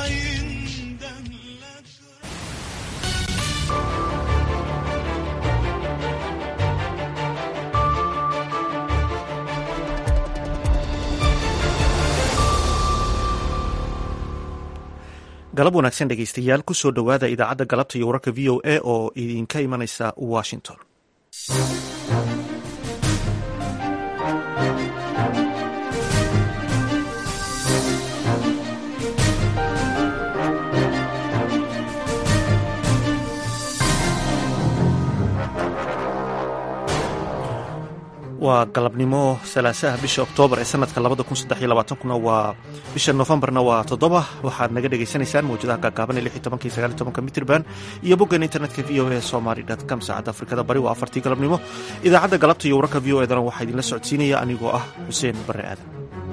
galab wanaagsan dhegeystayaal kusoo dhowaada idaacadda galabta iyo wararka v o a oo idinka imanaysa washington waa galabnimo salaasaha bisha oktoobar ee sanadka labada kun saddex iyo labaatankuna waa bisha noofembarna waa toddoba waxaad naga dhagaysanaysaan mawjadaha gaagaaban ee lix iyo tobanka iyo sagaal iyo tobanka mitrban iyo boggan internetka v o a somaly dot com saacadda afrikada bari waa afartii galabnimo idaacadda galabta iyo wararka v o edana waxaa idinla socodsiinaya anigoo ah xuseen barre aadan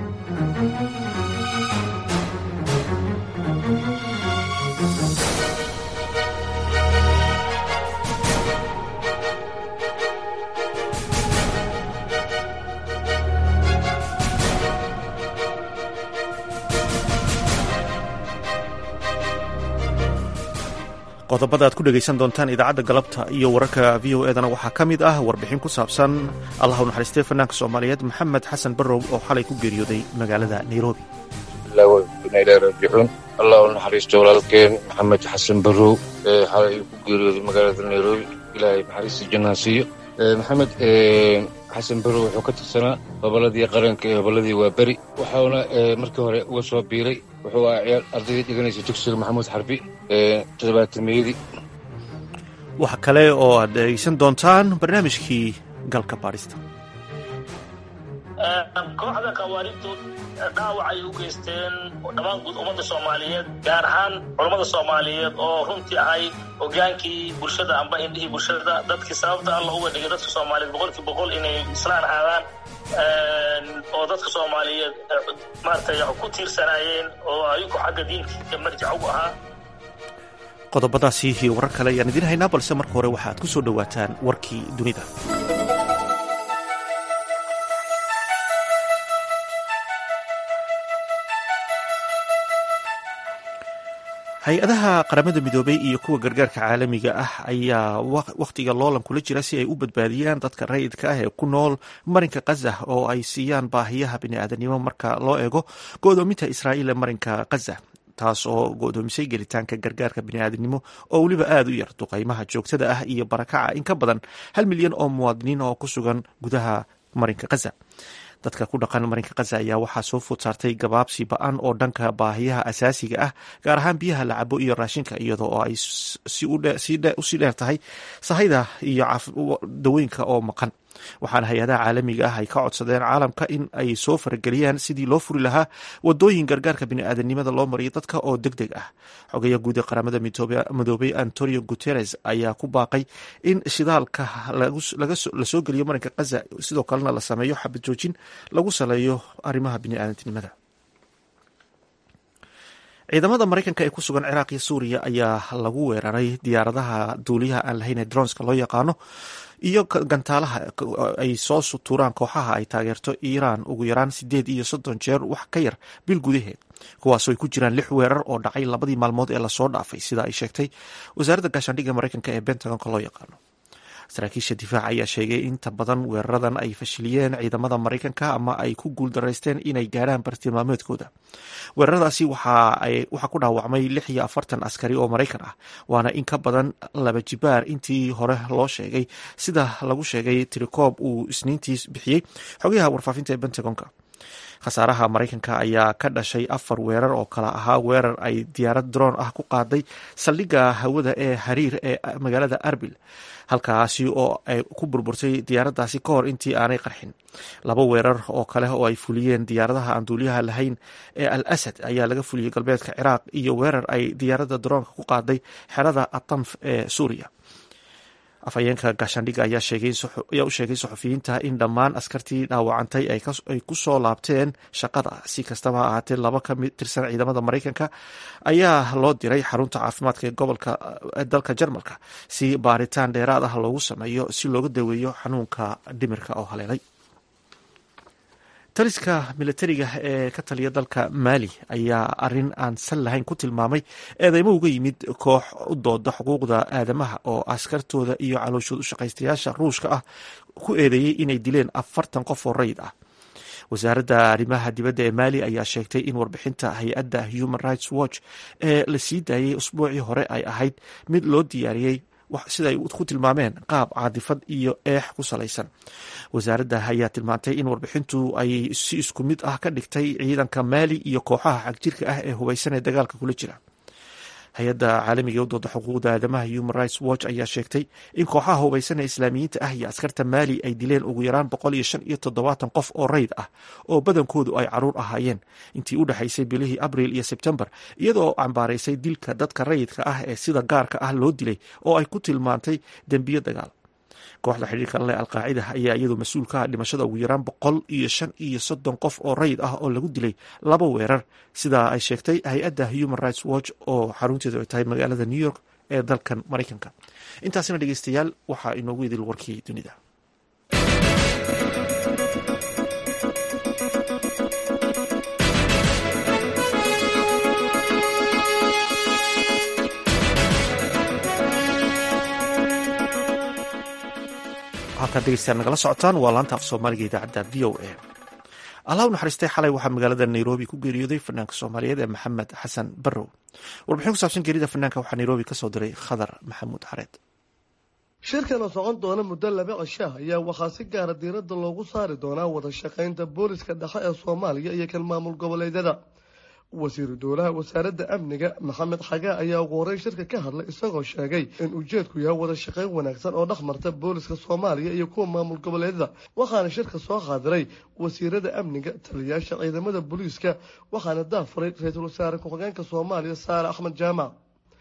qodobada aad ku dhegaysan doontaan idaacadda galabta iyo wararka v o edana waxaa ka mid ah warbixin ku saabsan allah u naxariistay fanaanka soomaaliyeed maxamed xasan barrow oo xalay ku geeriyooday magaalada nairobi raajicuun allah u naxariisto walaalkeen maxamed xasan barrow ee xalay ku geeriyooday magaalada nairobi ilaahay naxariista jannaa siiyo maxamed xasan barrow wuxuu ka tirsanaa hobolladii qaranka ee hobolladii waa beri waxauna markii hore uga soo biiray wuxuu ahaa ciyaal ardaydii dhiganaysa dugsiga maxamuud xarbi toddobaatameyadii waxa kale oo aad dhegeysan doontaan barnaamijkii galka baadhista kooxda khawaarijtu dhaawac ay u geysteen dhammaan guud ummadda soomaaliyeed gaar ahaan culammada soomaaliyeed oo runtii ahay hogaankii bulshada amba indhihii bulshada dadkii sababta alla uga dhigay dadka soomaaliyeed boqolkii boqol inay islaan ahaadaan oo dadka soomaaliyeed maaragtay ku tiirsanaayeen oo ayagu xagga diinka marjac ugu ahaa qodobadaasi iyo warar kale ayaan idiin haynaa balse marka hore waxaad ku soo dhowaataan warkii dunida hay-adaha qaramada midoobay iyo kuwa gargaarka caalamiga ah ayaa wakhtiga loolan kula jira si ay u badbaadiyaan dadka rayidka ah ee ku nool marinka khaza oo ay siiyaan baahiyaha bini'aadanimo marka loo eego go'doominta israa'iil ee marinka khaza taas oo go'doomisay gelitaanka gargaarka bini'aadanimo oo weliba aada u yar duqaymaha joogtada ah iyo barakaca in ka badan hal milyan oo muwaadiniin oo ku sugan gudaha marinka khaza dadka ku dhaqan marinka khaza ayaa waxaa soo food saartay gabaabsi ba-an oo dhanka baahiyaha asaasiga ah gaar ahaan biyaha la cabo iyo raashinka iyada oo ay usii dheer tahay sahayda iyo dawooyinka oo maqan waxaana hay-adaha caalamiga ah ay ka codsadeen caalamka in ay soo farageliyaan sidii loo furi lahaa wadooyin gargaarka bini'aadanimada loo mariyo dadka oo deg deg ah xogeya guud ee qaramada midoobay antonio guteres ayaa ku baaqay in shidaalka lasoo geliyo marinka khaza sidoo kalena la sameeyo xabad joojin lagu saleeyo arrimaha bini'aadantinimada ciidamada maraykanka ee ku sugan ciraaq iyo suuriya ayaa lagu weeraray diyaaradaha duuliyaha aan lahayn ee dronska loo yaqaano iyo gantaalaha ay soo sutuuraan kooxaha ay taageerto iiraan ugu yaraan sideed iyo soddon jeer wax ka yar bil gudaheed kuwaasoo ay ku jiraan lix weerar oo dhacay labadii maalmood ee lasoo dhaafay sida ay sheegtay wasaaradda gaashaandhigga maraykanka ee bentagonka loo yaqaano saraakiisha difaaca ayaa sheegay inta badan weeraradan ay fashiliyeen ciidamada maraykanka ama ay ku guuldaraysteen inay gaarhaan bartilmaameedkooda weeraradaasi waxaa ku dhaawacmay lix iyo afartan askari oo maraykan ah waana in ka badan laba jibaar intii hore loo sheegay sida lagu sheegay tirikoob uu isniintii bixiyey xogayaha warfaafinta ee bentagonka khasaaraha maraykanka ayaa ka dhashay afar weerar oo kala ahaa weerar ay diyaarad droon ah ku qaaday saldhigga hawada ee hariir ee magaalada arbil halkaasi oo ay ku burburtay diyaaraddaasi ka hor intii aanay qarxin laba weerar oo kale oo ay fuliyeen diyaaradaha aan duuliyaha lahayn ee al asad ayaa laga fuliyey galbeedka ciraaq iyo weerar ay diyaaradda droonka ku qaaday xerada atanf ee suuriya afhayeenka gaashaandhigga ayaa u sheegay saxufiyiinta in dhammaan askartii dhaawacantay ay ku soo laabteen shaqada si kastaba ha ahaatee laba ka tirsan ciidamada maraykanka ayaa loo diray xarunta caafimaadka ee gobolka dalka jarmalka si baaritaan dheeraad ah loogu sameeyo si looga daweeyo xanuunka dhimirka oo haleelay taliska milatariga ee ka taliya dalka maali ayaa arin aan sal lahayn ku tilmaamay eedeymo uga yimid koox u dooda xuquuqda aadamaha oo askartooda iyo calooshood u shaqaystayaasha ruushka ah ku eedeeyey inay dileen afartan qof oo rayid ah wasaaradda arrimaha dibadda ee maali ayaa sheegtay in warbixinta hay-adda human rights watch ee la sii daayey usbuucii hore ay ahayd mid loo diyaariyey sida ay ku tilmaameen qaab caadifad iyo eex ku salaysan wasaaradda ayaa tilmaantay in warbixintu ay si isku mid ah ka dhigtay ciidanka maali iyo kooxaha xagjirka ah ee hubaysan ee dagaalka kula jira hay-adda caalamiga u dooda xuquuqda aadamaha human rights watch ayaa sheegtay in kooxaha hubaysan ee islaamiyiinta ah iyo askarta maali ay dileen ugu yaraan boqol iyo shan iyo toddobaatan qof oo rayd ah oo badankoodu ay caruur ahaayeen intii u dhexaysay bilihii abril iyo sebtembar iyadoo cambaaraysay dilka dadka rayidka ah ee sida gaarka ah loo dilay oo ay ku tilmaantay dembiyo dagaal kooxda xidhiirka leh alqaacida ayaa iyadu mas-uul ka ah dhimashada ugu yaraan boqol iyo shan iyo soddon qof oo rayid ah oo lagu dilay laba weerar sidaa ay sheegtay hay-adda human rights watch oo xarunteedu ay tahay magaalada new york ee dalkan maraykanka intaasina dhegeystayaal waxaa inoogu idil warkii dunida halkaad dhegeystayaal nagala socotaan waa laanta af soomaaliga idaacadda v o a allah u naxariistay xalay waxaa magaalada nairobi ku geeriyooday fanaanka soomaaliyeed ee maxamed xasan barrow warbixin ku saabsan geerida fanaanka waxaa nairobi ka soo diray khadar maxamuud xareed shirkan oo socon doona muddo laba cishaah ayaa waxaa si gaara diiradda loogu saari doonaa wada shaqaynta booliska dhexe ee soomaaliya iyo kan maamul goboleedyada wasiiru dowlaha wasaaradda amniga maxamed xagaa ayaa ugu horey shirka ka hadlay isagoo sheegay in ujeedku yahay wada shaqayn wanaagsan oo dhex marta booliska soomaaliya iyo kuwa maamul goboleedyada waxaana shirka soo qaadiray wasiirada amniga taliyayaasha ciidamada booliiska waxaana daafuray ra-iisul wasaare ku-xigeenka soomaaliya saare axmed jaamac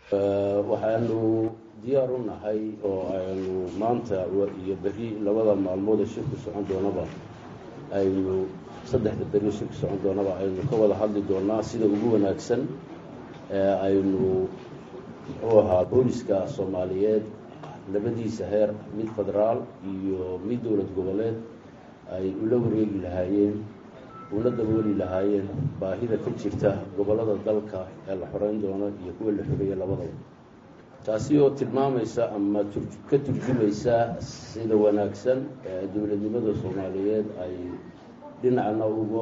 waxaanu diyaar u nahay oo aynu maanta iyo beri labada maalmood ee shirku socon doonaba aynu saddexda beri shirka socon doonaba aynu ka wada hadli doonaa sida ugu wanaagsan ee aynu muxuu ahaa booliska soomaaliyeed labadiisa heer mid federaal iyo mid dowlad goboleed ay ula wareegi lahaayeen una dabooli lahaayeen baahida ka jirta gobollada dalka ee la xoreyn doono iyo kuwa la xoreeya labadaba taasi oo tilmaamaysa ama ka turjumaysa sida wanaagsan ee dowladnimada soomaaliyeed ay dhinacna uga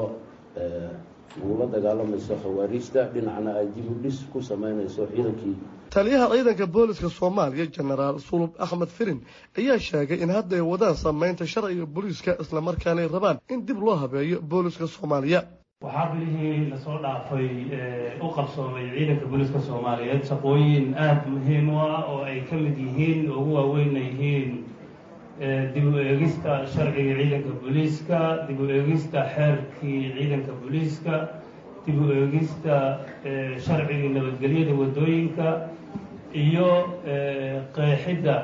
ugula dagaalamayso khawaariijta dhinacna ay dib u dhis ku sameynayso ciidankii taliyaha ciidanka booliska soomaaliya jenaraal sulub axmed firin ayaa sheegay in hadda ay wadaan sameynta sharciga booliiska islamarkaana ay rabaan in dib loo habeeyo booliska soomaaliya waxaa bilihii lasoo dhaafay u qabsoomay ciidanka booliiska soomaaliyeed shaqooyin aada muhiim u ah oo ay ka mid yihiin ugu waaweynna yihiin dib u eegista sharciga ciidanka booliiska dib u eegista xeerkii ciidanka booliiska dib u eegista sharcigii nabadgelyada waddooyinka iyo qeexidda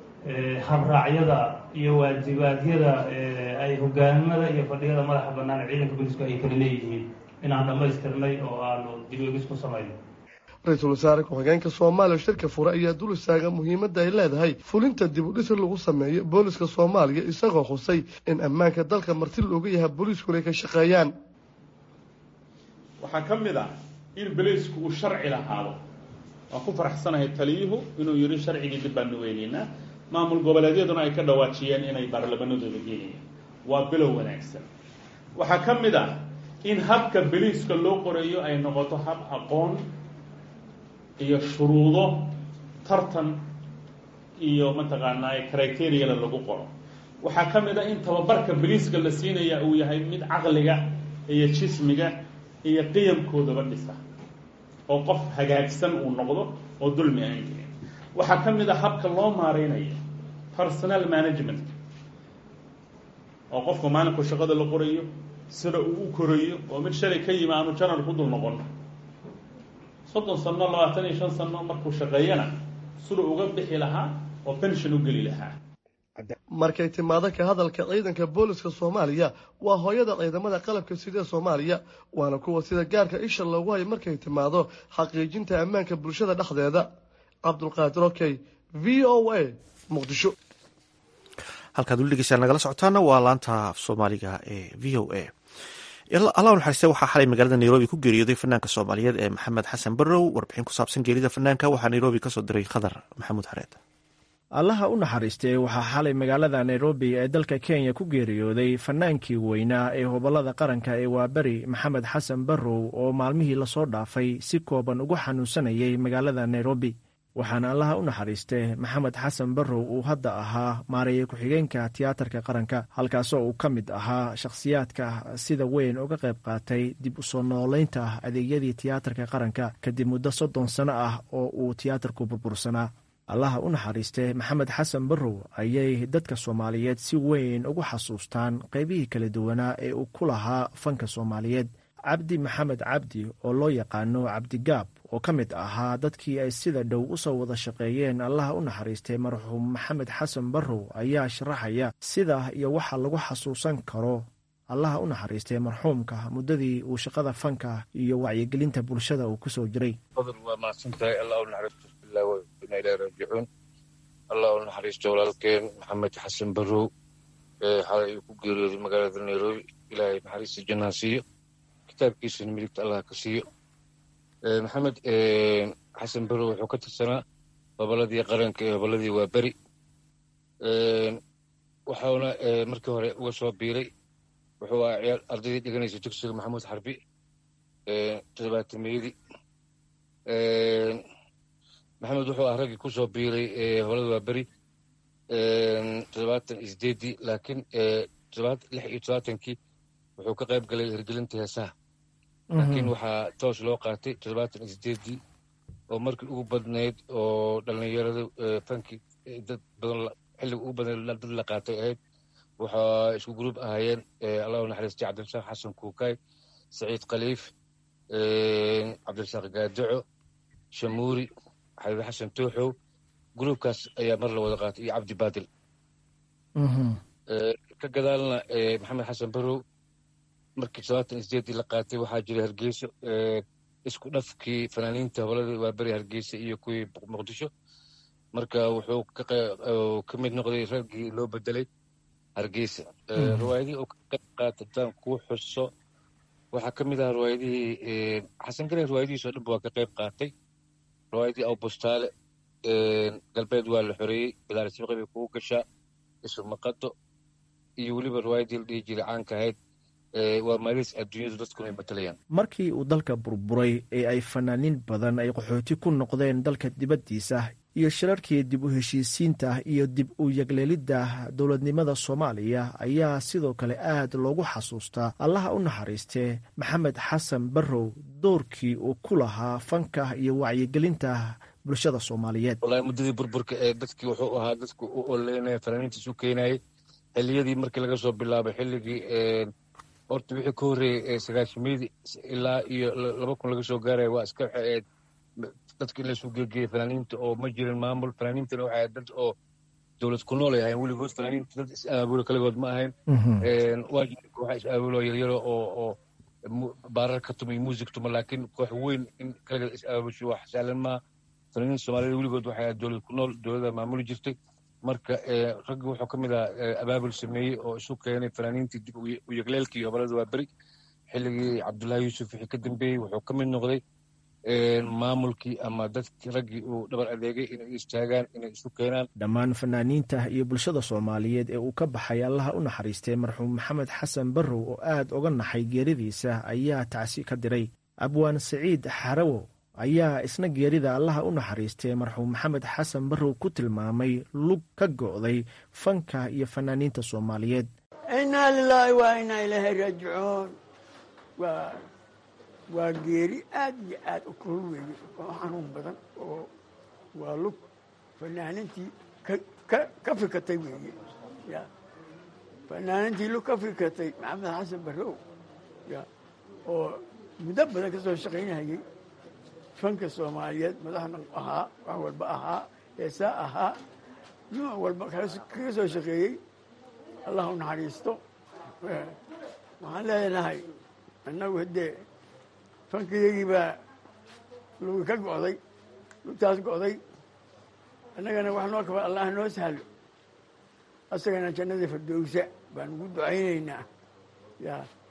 habraacyada iyo waajibaadyada ay hogaamada iyo fadhiyada madaxa bannaan ee ciidanka booliisku ay kala leeyihiin inaan dhammaystirnay oo aanu dib u eegis ku samayno ra-iisul wasaare ku-xigeenka soomaaliya shirka fure ayaa dul istaaga muhiimadda ay leedahay fulinta dib u dhis lagu sameeyo booliska soomaaliya isagoo xusay in ammaanka dalka marti looga yahay booliiskuna ay ka shaqeeyaan waxaa ka mid ah in boliisku uu sharci lahaado waan ku faraxsanahay taliyuhu inuu yidhi sharcigii dib baanu weyneynaa maamul goboleedyaduna ay ka dhawaajiyeen inay baarlamanadooda geenayaan waa bilow wanaagsan waxaa ka mid ah in habka boliiska loo qoreeyo ay noqoto hab aqoon iyo shuruudo tartan iyo mataqaanaa criteriyala lagu qoro waxaa ka mid ah in tababarka boliiska la siinaya uu yahay mid caqliga iyo jismiga iyo qiyamkoodaba dhisa oo qof hagaagsan uu noqdo oo dulmi aan jirin waxaa ka mid ah habka loo maareynayo personal management oo qofku maalinku shaqada la qorayo sida uu u korayo oo mid shalay ka yimi aanu janar ku dul noqon soddon sano labaatan iyo shan sano markuu shaqeeyana sida uga bixi lahaa oo pension u geli lahaa markay timaado ka hadalka ciidanka booliska soomaaliya waa hooyada ciidamada qalabka sida soomaaliya waana kuwa sida gaarka isha loogu hayo markay timaado xaqiijinta ammaanka bulshada dhexdeeda cabdulqaadir okey v o a muqdisho halkaad weli dhegeystaan nagala socotaana waa laanta af soomaaliga ee v o a allah naxariiste waxaa xalay magaalada nairobi ku geeriyooday fanaanka soomaaliyeed ee maxamed xasan barrow warbixin ku saabsan geerida fanaanka waxaa nairobi kasoo diray khadar maxamuud xareed allaha u naxariistay waxaa xalay magaalada nairobi ee dalka kenya ku geeriyooday fanaankii weynaa ee hobolada qaranka ee waaberi maxamed xasan barrow oo maalmihii lasoo dhaafay si kooban ugu xanuunsanayay magaalada nairobi waxaana allaha u naxariistay maxamed xasan barrow uu hadda ahaa maareeye ku-xigeenka tiyaatarka qaranka halkaasoo uu ka mid ahaa shakhsiyaadka sida weyn uga qayb qaatay dib u soo noolaynta adeegyadii tiyaatarka qaranka kadib muddo soddon sano ah oo uu tiyaatarku burbursanaa allaha u naxariistay maxamed xasan barrow ayay dadka soomaaliyeed si weyn ugu xasuustaan qaybihii kala duwanaa ee uu ku lahaa fanka soomaaliyeed cabdi maxamed cabdi oo loo yaqaano cabdigaab oo ka mid ahaa dadkii ay sida dhow u soo wada shaqeeyeen allaha u naxariistay marxuum maxamed xasan barrow ayaa sharaxaya sida iyo waxa lagu xasuusan karo allaha u naxariistay marxuumka muddadii uu shaqada fanka iyo wacyigelinta bulshada uu ku soo jiray waa mahadsantahay allah u naxariisto bismillahi wa inaa ilahi raajicuun allah u naxariisto walaalkeen maxamed xasan barrow ee xalay uu ku geeriyooday magaalada nairobi ilaahay naxariista jannaa siiyo kitaabkiisana midigta allah ka siiyo maxamed xasan barrow wuxuu ka tirsanaa hobolladii qaranka ee hobolladii waa beri waxauna markii hore uga soo biiray wuxuu ahaa ciyaal ardaydii dhiganaysa dugsiga maxamuud xarbi toddobaatameyadii maxamed wuxuu ah raggii ku soo biiray hobolada waa beri toddobaatan iyo sideeddii laakiin lix iyo todobaatankii wuxuu ka qayb galay hirgelinta heesaha laakiin waxaa toos loo qaatay toddobaatan iyo sideeddii oo markii ugu badnayd oo dhallinyarada fanki dad badan xilliga ugu badnayd dad la qaatay ahayd waxaa isku gruub ahaayeen allah u naxariistay cabdirasaaq xasan kuukay saciid khaliif cabdirasaaq gaadaco shamuuri xabiib xasan tooxow gruubkaas ayaa mar la wada qaatay iyo cabdi baadil ka gadaalna maxamed xasan barrow markii todobaatan iyo sideeddii la qaatay waxaa jiray hargeyso isku dhafkii fanaaniinta hobolada waa beri hargeysa iyo kuwii muqdisho marka wuxuu ka mid noqday raggii loo bedelay hargeysa riwaayadihii uu ka qayb qaatay haddaan kuu xuso waxaa ka mid ah riwaayadihii xasan gale riwaayadihiisoo dhanba waa ka qayb qaatay riwaayadii awbustaale galbeed waa la xoreeyey bilaar sibqi bay kugu gashaa isu maqado iyo weliba riwaayadii la dhihi jiray caanka ahayd waa maalis adduunyadu dadkuna ay matalayaan markii uu dalka burburay ee ay fanaaniin badan ay qaxooti ku noqdeen dalka dibaddiisa iyo shirarkii dib u heshiisiinta iyo dib u yagleelidda dowladnimada soomaaliya ayaa sidoo kale aad loogu xasuustaa allaha u naxariistee maxamed xasan barrow doorkii uu ku lahaa fanka iyo wacyigelinta bulshada soomaaliyeed walahi muddadii burburka ee dadkii wuxuu ahaa dadku u oleynaya fanaaniinta isu keenayay xilliyadii markii laga soo bilaabay xilligii horta wixii ka horreeyey sagaashimeydii ilaa iyo laba kun laga soo gaaraya waa iska waxay ahayd dadka in laysu geegeeyey fanaaniinta oo ma jirin maamul fanaaniintana waxay ahayd dad oo dowlad ku nool ay ahayn weligood fanaaniinta dad is-aabulo kaligood ma ahayn waa jira kooxa is-aabulo yaryaro oo oo baarar ka tuma iyo muusig tuma laakiin koox weyn in kaligeed is-aabusho wax sahlan maa fanaaniinta soomaaliyed weligood waxay ahayd dowlad ku nool dowladda maamuli jirtay marka raggi wuxuu ka mid ahaa abaabul sameeyey oo isu keenay fanaaniintii dib u yegleelkii hobolada waa beri xilligii cabdullaahi yuusuf wixii ka dambeeyey wuxuu ka mid noqday maamulkii ama dadkii raggii uu dhabar adeegay inay istaagaan inay isu keenaan dhammaan fanaaniinta iyo bulshada soomaaliyeed ee uu ka baxay allaha u naxariistay marxuum maxamed xasan barrow oo aad uga naxay geeridiisa ayaa tacsi ka diray abwaan saciid xarawo ayaa isna geerida allaha u naxariistay marxuum maxamed xasan barrow ku tilmaamay lug ka go'day fanka iyo fanaaniinta soomaaliyeed innaa lilaahi waa inaa ilaahay raajicuun waa geeri aad iyo aad u kul weeye oo xanuun badan oo waa lug fanaaniintii ka fikatay weeye ya fanaaniintii lug ka fikatay maxamed xasan barrow ya oo muddo badan ka soo shaqaynayay fanka soomaaliyeed madaxna ahaa wax walba ahaa heesaa ahaa nuuc walba kaga soo shaqeeyey allah u naxariisto waxaan leenahay annagu haddee fankayagii baa lugi ka go'day lugtaas go'day annagana wax noo kaba allah noo sahlo asagana jannadii fardowsa baan ugu ducaynaynaa ya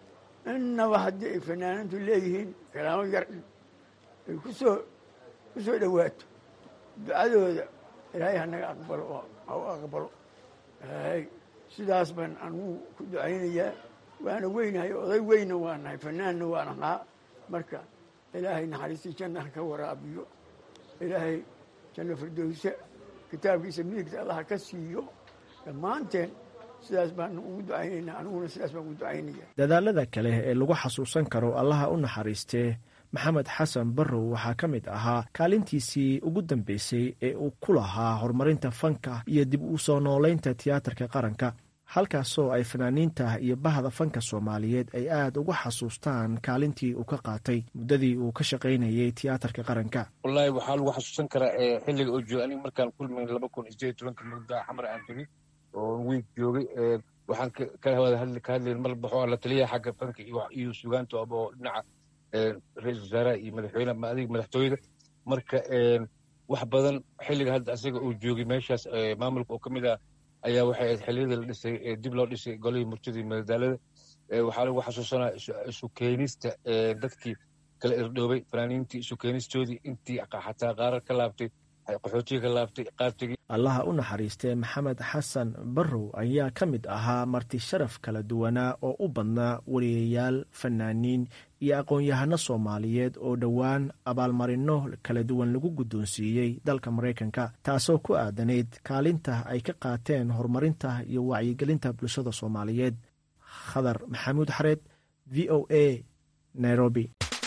innaba haddii ay fanaaniintu leeyihiin kalaamo yar ay kusoo ku soo dhowaato ducadooda ilaahay hanaga aqbalo oo ha u aqbalo ilaahay sidaas baan anugu ku ducaynayaa waana weynahay oday weyna waa nahay fanaanna waan ahaa marka ilaahay naxariistii janna ha ka waraabiyo ilaahay janno firdowse kitaabkiisa midigta allah ka siiyo dhammaanteen sidaas baanu ugu ducaynaynaa aniguna sidaas baan ugu ducaynaya dadaalada kale ee lagu xasuusan karo allaha u naxariistee maxamed xasan barrow waxaa ka mid ahaa kaalintiisii ugu dambeysay ee uu ku lahaa horumarinta fanka iyo dib u soo noolaynta tiyaatarka qaranka halkaasoo ay fanaaniinta iyo bahda fanka soomaaliyeed ay aad uga xasuustaan kaalintii uu ka qaatay muddadii uu ka shaqaynayay tiyaatarka qaranka wallaahi waxaa lagu xasuusan karaa xilliga oo jooga aniga markaan kulmayn laba kun iyo sideed iyo tobanka muddaa xamar aan tegey oo wiig joogay waxaan ka wada hadli ka hadlayn mar baxo la taliyaha xagga fanka iyo sugaanta oo dhinaca ra-iisul wasaaraha iyo madaxweyne adiga madaxtooyada marka wax badan xilliga hadda asaga uu joogay meeshaas maamulka oo ka mid ah ayaa waxay ahayd xilliyada la dhisay dib loo dhisay golihii murtida iyo madadaalada waxaa lagu xasuusanaa isu keenista dadkii kala irdhoobay fanaaniintii isu keenistoodii intii xataa qaarar ka laabtay qaxootiga ka laabtay qaartigii allaha u naxariistee maxamed xasan barrow ayaa ka mid ahaa marti sharaf kala duwanaa oo u badnaa wariyayaal fanaaniin iyo aqoon-yahano soomaaliyeed oo dhowaan abaalmarinno kala duwan lagu guddoonsiiyey dalka maraykanka taasoo ku aadanayd kaalinta ay ka qaateen horumarinta iyo wacyigelinta bulshada soomaaliyeed khadar maxamuud xareed v o a nairobi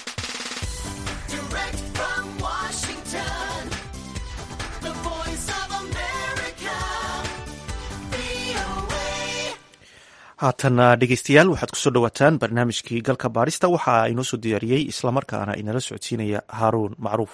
haatana dhegeystayaal waxaad kusoo dhowaataan barnaamijkii galka baarista waxa inoo soo diyaariyey islamarkaana inala socodsiinaya haaruun macruuf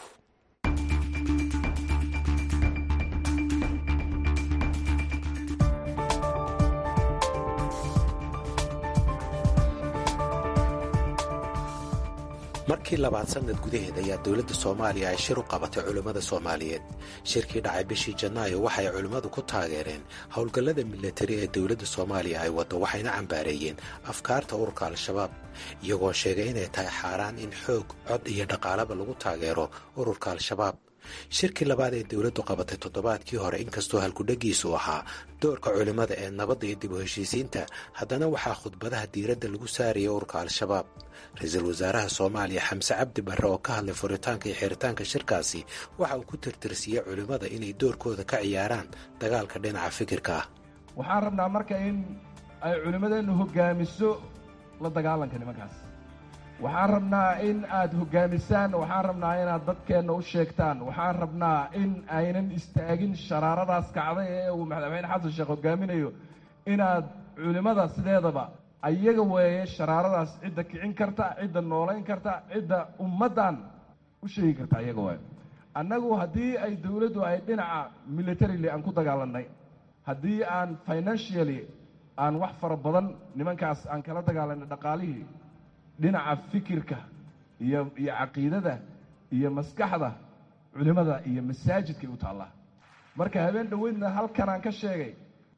markii labaad sannad gudaheed ayaa dowladda soomaaliya ay shir u qabatay culimmada soomaaliyeed shirkii dhacay bishii janaayo waxay culimmadu ku taageereen howlgallada milatari ee dowladda soomaaliya ay waddo waxayna cambaareeyeen afkaarta ururka al-shabaab iyagoo sheegay inay tahay xaaraan in xoog cod iyo dhaqaalaba lagu taageero ururka al-shabaab shirkii labaad ee dowladdu qabatay toddobaadkii hore inkastoo halkudhagiisu ahaa doorka culimmada ee nabadda iyo dib u heshiisiinta haddana waxaa khudbadaha diiradda lagu saaraya ururka al-shabaab ra-iisul wasaaraha soomaaliya xamse cabdi barre oo ka hadlay furitaanka iyo xiritaanka shirkaasi waxa uu ku tirtirsiyey culimmada inay doorkooda ka ciyaaraan dagaalka dhinaca fikirka ah waxaan rabnaa marka in ay culimmadeennu hoggaamiso la dagaalanka nimankaas waxaan rabnaa in aad hoggaamisaan waxaan rabnaa inaad dadkeenna u sheegtaan waxaan rabnaa in aynan istaagin sharaaradaas kacday ee uu madaxweyne xasan sheekh hoggaaminayo inaad culimmada sideedaba ayaga weeye sharaaradaas cidda kicin karta cidda noolayn karta cidda ummaddan u sheegi karta ayaga waaye annagu haddii ay dowladdu ay dhinaca militarily aan ku dagaalannay haddii aan financially aan wax fara badan nimankaas aan kala dagaalanay dhaqaalihii dhinaca fikirka iyo iyo caqiidada iyo maskaxda culimmada iyo masaajidkay u taallaa marka habeen dhoweydna halkanaan ka sheegay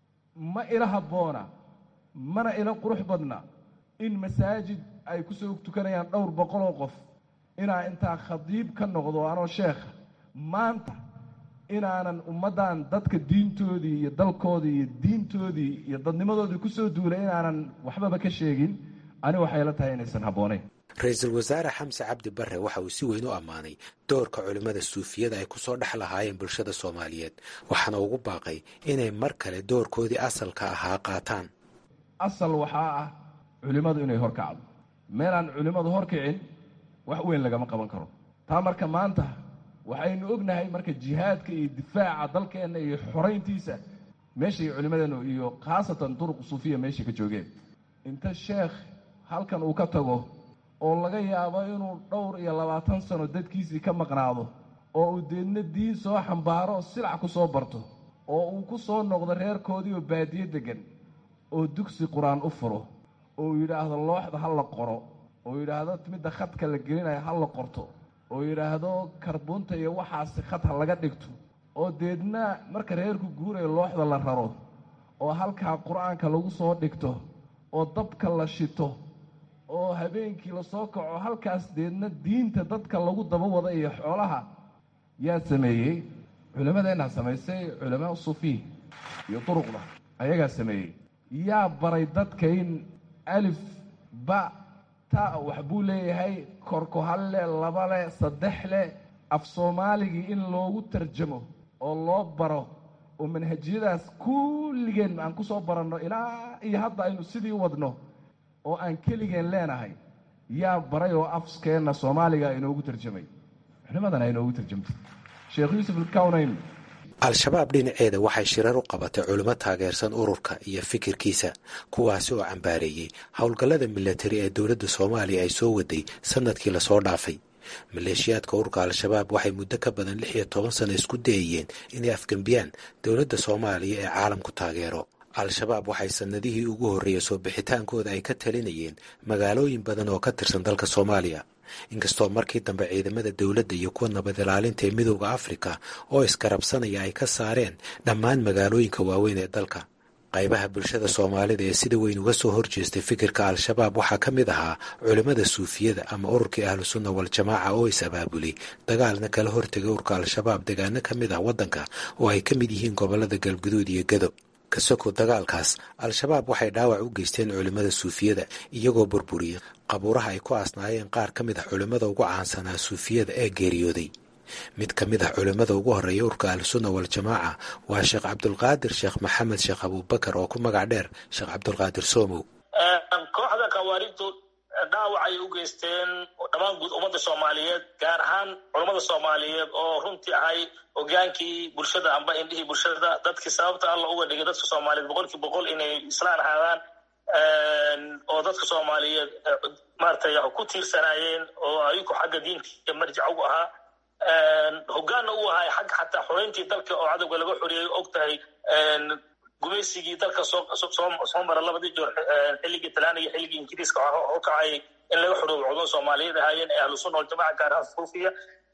ma ila habboona mana ila qurux badna in masaajid ay ku soo tukanayaan dhowr boqoloo qof inaa intaa khadiib ka noqdo anoo sheekha maanta inaanan ummaddan dadka diintoodii iyo dalkoodii iyo diintoodii iyo dadnimadoodii ku soo duulay inaanan waxbaba ka sheegin ani waxay la tahay inaysan habboonayn ra-iisul wasaare xamse cabdi barre waxa uu si weyn u ammaanay doorka culimmada suufiyada ay ku soo dhex lahaayeen bulshada soomaaliyeed waxaana ugu baaqay inay mar kale doorkoodii asalka ahaa qaataan asal waxaa ah culimmadu inay hor kacdo meelaan culimmadu hor kicin wax weyn lagama qaban karo taa marka maanta waxaynu ognahay marka jihaadka iyo difaaca dalkeenna iyo xorayntiisa meeshay culimmadeennu iyo khaasatan duruq suufiya meeshay ka joogeen inta sheekh halkan uu ka tago oo laga yaabo inuu dhowr iyo labaatan sano dadkiisii ka maqnaado oo uu deedna diin soo xambaaro silac ku soo barto oo uu ku soo noqdo reerkoodii oo baadiye deggan oo dugsi qur-aan u furo oo yidhaahdo looxda ha la qoro oo yidhaahdo midda khadka la gelinayo ha la qorto oo yidhaahdo karbuunta iyo waxaasi khad ha laga dhigto oo deedna marka reerku guurayo looxda la raro oo halkaa qur-aanka lagu soo dhigto oo dabka la shito oo habeenkii lasoo kaco halkaas deedna diinta dadka lagu daba wada iyo xoolaha yaa sameeyey culimmadeenna samaysay culamaa sufiih iyo duruqda ayagaa sameeyey yaa baray dadka in alif ba ta wax buu leeyahay korku hal le laba le saddex le af soomaaligii in loogu tarjamo oo loo baro oo manhajiyadaas kulligeen aan ku soo baranno ilaa iyo hadda aynu sidii wadno oo aan keligeen leenahay yaa baray oo afskeenna soomaaliga inoogu tarjamay culimadana inoogu tarjamtay sheekh yuusuf alkawnayn al-shabaab dhinaceeda waxay shirar u qabatay culimo taageersan ururka iyo fikirkiisa kuwaasi oo cambaareeyey howlgallada milatari ee dowladda soomaaliya ay soo waday sanadkii lasoo dhaafay maleeshiyaadka ururka al-shabaab waxay muddo ka badan lix iyo toban sano isku dayayeen inay afgembiyaan dowladda soomaaliya ee caalamku taageero al-shabaab waxay sanadihii ugu horreeyey soo bixitaankooda ay ka talinayeen magaalooyin badan oo ka tirsan dalka soomaaliya inkastoo markii dambe ciidamada dowladda iyo kuwa nabad ilaalinta ee midooda afrika oo iskarabsanaya ay ka saareen dhammaan magaalooyinka waaweyn ee dalka qaybaha bulshada soomaalida ee sida weyn uga soo horjeestay fikirka al-shabaab waxaa ka mid ahaa culimmada suufiyada ama ururkii ahlu sunna wal-jamaaca oo is abaabulay dagaalna kala hortegay ururka al-shabaab degaano ka mid ah waddanka oo ay ka mid yihiin gobollada galguduud iyo gado ka soko dagaalkaas al-shabaab waxay dhaawac u geysteen culimmada suufiyada iyagoo burburiyey qabuuraha ay ku aasnaayeen qaar ka mid ah culimmada ugu caansanaa suufiyada ee geeriyooday mid ka mid ah culimmada ugu horreeya urka ahlusunna wal-jamaaca waa sheekh cabdulqaadir sheekh maxamed sheekh abuubakar oo ku magac dheer sheekh cabdulqaadir soomow kooxda khawaarijtu dhaawac ay u geysteen dhammaan guud ummadda soomaaliyeed gaar ahaan culammada soomaaliyeed oo runtii ahay hogaankii bulshada amba indhihii bulshada dadkii sababta alla uga dhigay dadka soomaaliyeed boqolkii boqol inay islaan ahaadaan oo dadka soomaaliyeed maratay ku tiirsanaayeen oo ayagu xagga diinka marjic ugu ahaa hogaanna u ahay xagga xataa xoreyntii dalka oo cadowga laga xoreeyay og tahay gumaysigii dalka soo mara labadii joor xilligii talaana iyo xilligii ingiriiska oo kacay in laga xoroobo cudun soomaaliyeed ahaayeen ee ahlusunna waljamaca gaar ahaan suufiya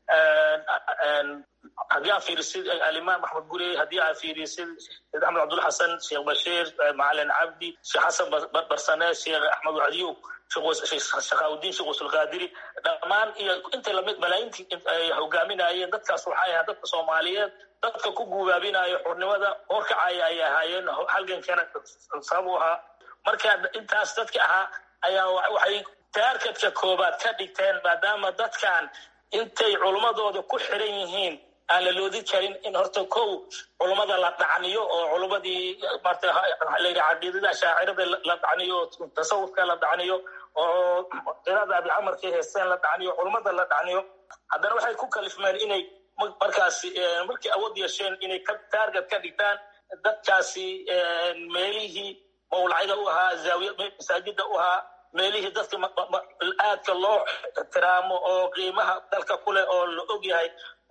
haddii aa fiirisid alimaam axmed gurey haddii aa fiirisid sheekh axmed cabdulla xasan sheekh bashiir macalin cabdi sheekh xasan barsane sheekh axmed wacdiyuub shakhaawudiin sheekh wasulqaadiri dhammaan iyo inta lamid malaayintii ay hogaaminayeen dadkaas waxay ahaa dadka soomaaliyeed dadka ku guubaabinayo xurnimada horkacaya ay ahaayeen halgankana sabab u ahaa marka intaas dadka ahaa ayaa waxay taarkadka koobaad ka dhigteen maadaama dadkan intay culummadooda ku xiran yihiin aan la loodi karin in horta kow culummada la dhacniyo oo culummadii marta layidhi caqiidada shaacirada la dhacniyo tasawufka la dhacniyo oo qirada abicamarkay heesteen la dhacniyo culummada la dhacniyo haddana waxay ku kalifmeen inay markaasi markay awood yeesheen inay taarget ka dhigtaan dadkaasi meelihii mawlacyada u ahaa zaawiya masaajida u ahaa meelihii dadka aadka loo ixtiraamo oo qiimaha dalka ku leh oo la og yahay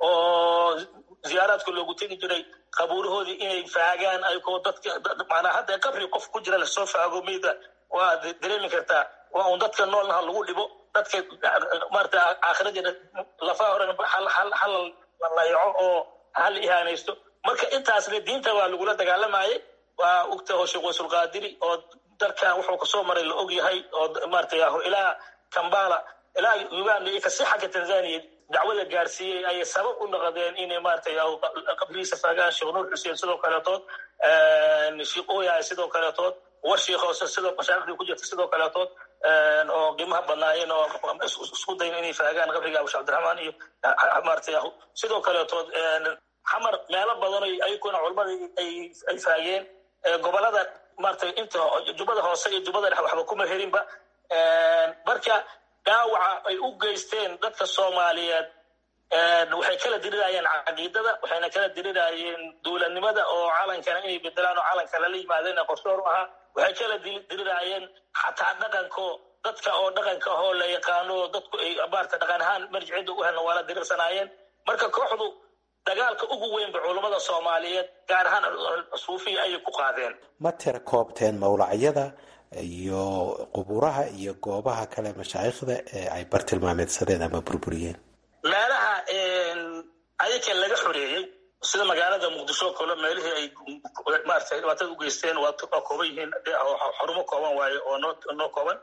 oo ziyaaraadka loogu tegi jiray qabuurahoodii inay faagaan ayagoo dadka maanaa hadda qabri qof ku jira lasoo faago meyda waa dareemi kartaa waa un dadka noolnaha lagu dhibo dadka maarata aakhiradeeda lafaha horena hal la layaco oo hal ihaanaysto marka intaasna diinta waa lagula dagaalamayay waa ogtaho sheekh waysulqaadiri oo dalkan wuxuu kasoo maray la og yahay oo maarata ilaa kambala ilaa uganda iyo kasi xagga tanzania dacwada gaarsiiyey ayay sabab u noqdeen inay maaragtay qabrigiisa faagaan sheekh nuur xuseen sidoo kaleetood sheekh oyaay sidoo kaleetood war sheekh hoose sidoo mashaariqdii ku jirta sidoo kaleetood oo qiimaha badnaayeen oo isku dayn inay faagaan qabriga abushe cabdiraxmaan iyo maaragtay sidoo kaleetood xamar meelo badan ayaguna culamadii ay faageen gobolada maaragtay inta jubbada hoose iyo jubbada dhex waxba kuma herinba marka dhaawaca ay u geysteen dadka soomaaliyeed waxay kala dirirayeen caqiidada waxayna kala dirirayeen dowladnimada oo calankana inay bedelaan oo calanka lala yimaadeen qorshoor u ahaa waxay kala dirirayeen xataa dhaqanko dadka oo dhaqanka ahoo la yaqaano dadku ay maarata dhaqan ahaan marjicida u helna waa la dirirsanaayeen marka kooxdu dagaalka ugu weynba culummada soomaaliyeed gaar ahaan suufiya ayay ku qaadeen ma tira koobteen mawlacyada iyo quburaha iyo goobaha kale mashaayikhda ee ay bartilmaameedsadeen ama burburiyeen meelaha ayaga laga xoreeyey sida magaalada muqdisho o kale meelihii ay maarata dhibaatada u geysteen waa kooban yihiin xarumo kooban waaye oo noo noo kooban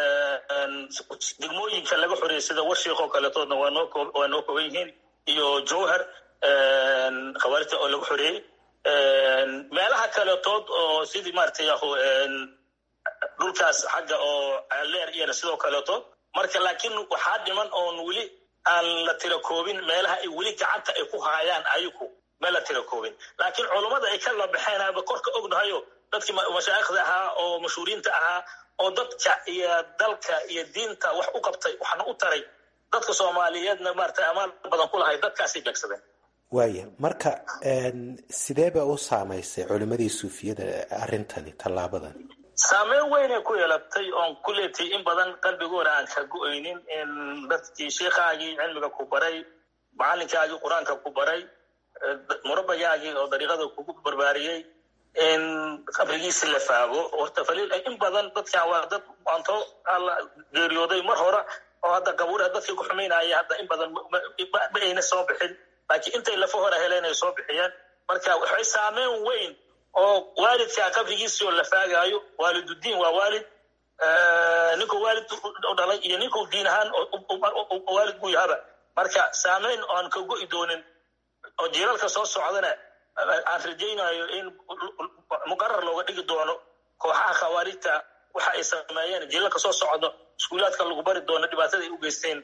degmooyinka laga xoreeyey sida warshiik oo kaletoodna waa noo waa noo kooban yihiin iyo jowhar khawaarijta oo laga xoreeyey meelaha kaletood oo sidii maaragtay yahu dhulkaas xagga oo leer iyana sidoo kaleetood marka laakiin waxaa dhiman oon weli aan la tira koobin meelaha ay weli gacanta ay ku haayaan ayaku ma la tira koobin laakiin culummada ay ka labaxeenaba korka ognahayo dadkii mashaayikhda ahaa oo mashhuuriinta ahaa oo dadka iyo dalka iyo diinta wax u qabtay waxna u taray dadka soomaaliyeedna maarata amaal badan ku lahay dadkaasay beegsadeen waaya marka sideeba u saamaysay culimmadii suufiyada arrintani tallaabadan saameyn weynay ku yeelatay oon ku leetay in badan qalbigooda aan ka go-aynin in dadkii sheikhaagii cilmiga ku baray macalinkaagii qur-aanka ku baray murabagaagii oo dariiqada kugu barbaariyey in qabrigiisi la faago horta faliil in badan dadkan waa dad anto alla geeriyooday mar hore oo hadda qabuuraha dadkii ku xumaynaya hadda in badan ma ayna soo bixin laakiin intay lafa hore heleen ay soo bixiyeen marka waxay saameyn weyn oo waalidkaa qabrigiisii oo la faagaayo waalidudiin waa waalid ninkuu waalid u dhalay iyo ninkuu diin ahaan waalid buu yahaba marka saameyn oan ka go'i doonin oo jiilalka soo socdana aan rajaynayo in muqarar looga dhigi doono kooxaha khawaarijta waxa ay sameeyeen jiilalka soo socdo iskuulaadka lagu bari doono dhibaatada ay u geysteen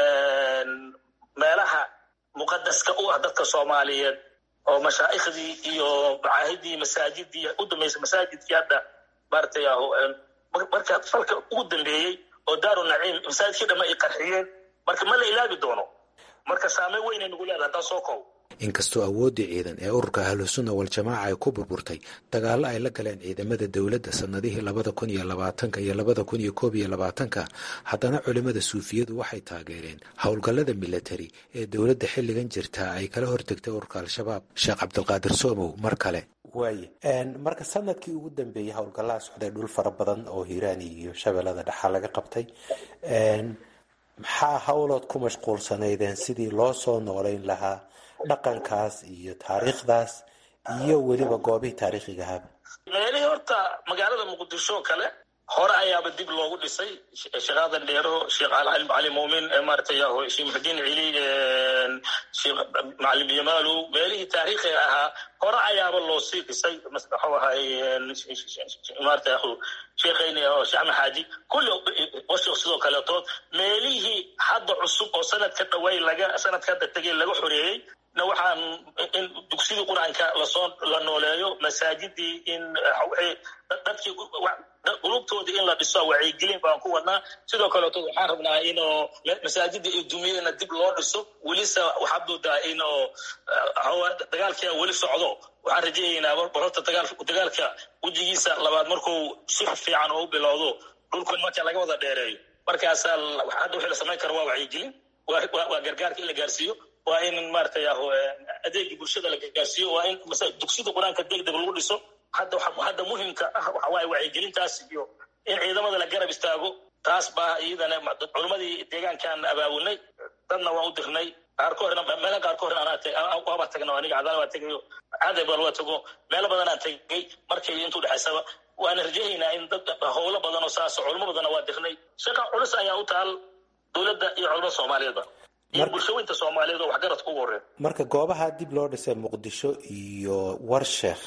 meelaha muqadaska u ah dadka soomaaliyeed oo mashaaikhdii iyo macaahidii masaajidii u dambeysay masaajidkii hadda maaragtay marka falka ugu dambeeyey oo daaru naciim masaajidkii dhamma ay qarxiyeen marka ma la ilaabi doono marka saameyn weynay nagu leedahay haddaan soo koobo inkastoo awooddii ciidan ee ururka ahlusunna wal-jamaaca ay ku burburtay dagaallo ay la galeen ciidamada dowladda sannadihii labada kun iyo labaatanka iyo labada kun iyo koob iyo labaatanka haddana culimmada suufiyadu waxay taageereen howlgallada milatari ee dowladda xilligan jirta ay kala hortegtay ururka al-shabaab sheekh cabdulqaadir soomow mar kale waaye marka sanadkii ugu dambeeyey howlgallaha socday dhul fara badan oo hiiraani iyo shabeellada dhexaa laga qabtay maxaa howlood ku mashquulsanaydeen sidii loo soo noolayn lahaa dhaqankaas iyo taariikhdaas iyo weliba goobihii taariikhiga ahaba meelihii horta magaalada muqdisho kale hore ayaaba dib loogu dhisay sheekh aadan dheero sheekh cali muumin maaragtay sheekh muxudiin cili sheekh macalim yamaalow meelihii taariikhiga ahaa hore ayaaba loo sii dhisay waxuu ahay maarata sheekhayni oo sheekh axmed xaaji kulli washik sidoo kaleetood meelihii hadda cusub oo sanadka dhaway laga sanadka hadda tegay laga xoreeyey na waxaan in dugsidii qur-aanka lasoo la nooleeyo masaajidii in dadkii qulubtoodii in la dhiso wacyigelin baan ku wadnaa sidoo kaleeto waxaan rabnaa inoo masaajidii ay dumiyeenna dib loo dhiso welise waxaad moodaa inoo dagaalkia weli socdo waxaan rajayaynaa horta dagaalka wejigiisa labaad markuu si fiican oo u bilowdo dhulkan marka laga wada dheereeyo markaasaa hadda wixii la samayn karo waa wacyigelin waa gargaarka in la gaarsiiyo waa in maaragtay adeegii bulshada la gaarsiiyo waa in dugsida qur-aanka degdeg lagu dhiso hadda hadda muhimka ah waxa waaye wacyigelintaas iyo in ciidamada la garab istaago taas baa iyadana culimmadii deegaankaan abaabulnay dadna waan u dirnay qaarko horena meela qaarko horena anaa waaba tagna aniga cadaala waa tegayo caday bal waa tago meelo badan aan tegay markay intuu dhexaysaba waana rajahaynaa in dad howlo badan oo saas culimo badanna waa dirnay shaqa culus ayaa u taal dowladda iyo culimada soomaaliyeedba iyo bulshooyinta soomaaliyeed oo waxgaradka ugu horreyn marka goobaha dib loo dhisay muqdisho iyo warsheekh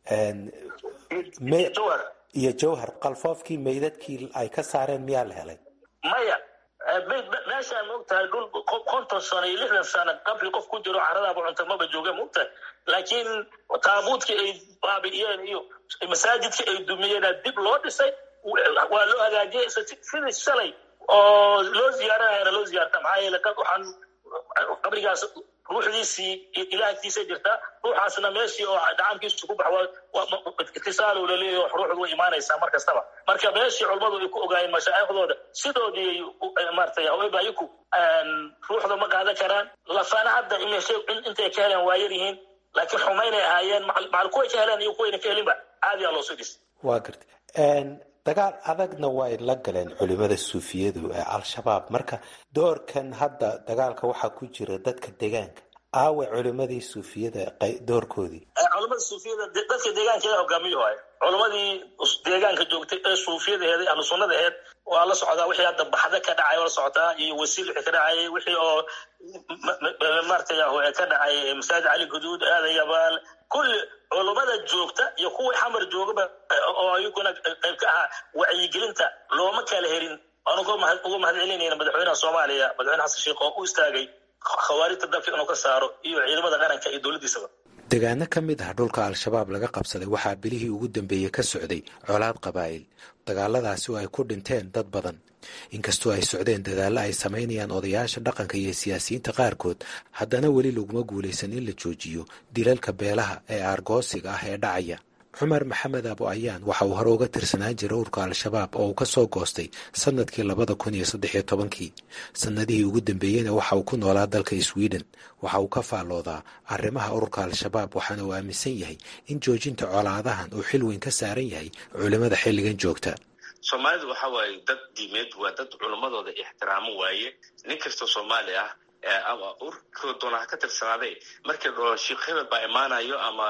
iyo jawhar qalfoofkii meydadkii ay ka saareen miyaa la helay maya meeshaan maogtahay dhul konton sano iyo lixdan sano qabri qof ku jiro caradaaba cunta maba jooga maogtahay laakiin taabuudkii ay baabi'iyeen iyo masaajidkii ay dumiyeena dib loo dhisay waa loo hagaajiyey sidii shalay oo loo ziyaaranayana loo ziyaarta maxaa yeele waxaan qabrigaas ruuxdiisii ilaahtiisa jirta ruuxaasna meeshii oo dhacaamkiisu ku bax itisaalow laleeyahy ruuxdu way imaanaysaa mar kastaba marka meeshii culummadu ay ku ogaayeen mashaaikhdooda sidoodii maaragtay haweenbayiku ruuxda ma qaadan karaan lafana hadda intay ka heleen waa yar yihiin laakiin xumaynay ahaayeen macal kuway ka heleen iyo kuwayna ka helinba caadiyaa loo soo dhis waa garta dagaal adagna way la galeen culimada suufiyadu ee al-shabaab marka doorkan hadda dagaalka waxaa ku jira dadka deegaanka aawe culimadii suufiyada doorkoodii culamada suufiyada dadka deegaankeeda hogaamiyo waay culamadii deegaanka joogtay ee suufiyada aheed ahlu sunnada aheed waa la socdaa wixii hadda baxda ka dhacay waa la socotaa iyo wasiil wixii ka dhacayay wixii oo maaragtay ka dhacay masaajid cali guduud aadan yabaal kulli culummada joogta iyo kuwii xamar joogaba oo ayaguna qayb ka ahaa wacyigelinta looma kala herin waanu uga mahad celinayna madaxweynaha soomaaliya madaxweyne xasan sheekh oo u istaagay khawaarijta dalka inuu ka saaro iyo ciidamada qaranka iyo dowladdiisaba deegaano ka mid ah dhulka al-shabaab laga qabsaday waxaa bilihii ugu dambeeyey ka socday colaad qabaa'il dagaaladaasi oo ay ku dhinteen dad badan inkastoo ay socdeen dadaallo ay samaynayaan odayaasha dhaqanka iyo siyaasiyiinta qaarkood haddana weli laguma guulaysan in la joojiyo dilalka beelaha ee aargoosiga ah ee dhacaya cumar maxamed abo ayaan waxa uu hore uga tirsanaan jiray urka al-shabaab oo uu ka soo goostay sanadkii labada kun iyo saddex iyo tobankii sannadihii ugu dambeeyeyna waxa uu ku noolaa dalka sweden waxa uu ka faalloodaa arrimaha ururka al-shabaab waxaana uu aaminsan yahay in joojinta colaadahan uu xil weyn ka saaran yahay culimmada xilligan joogta soomaalidu waxa waaye dad diimeed waa dad culimmadooda ixtiraamo waaye nin kastoo soomaali ah ama urkoo doona ha ka tirsanaaday markii dholo sheikh hebel baa imaanayo ama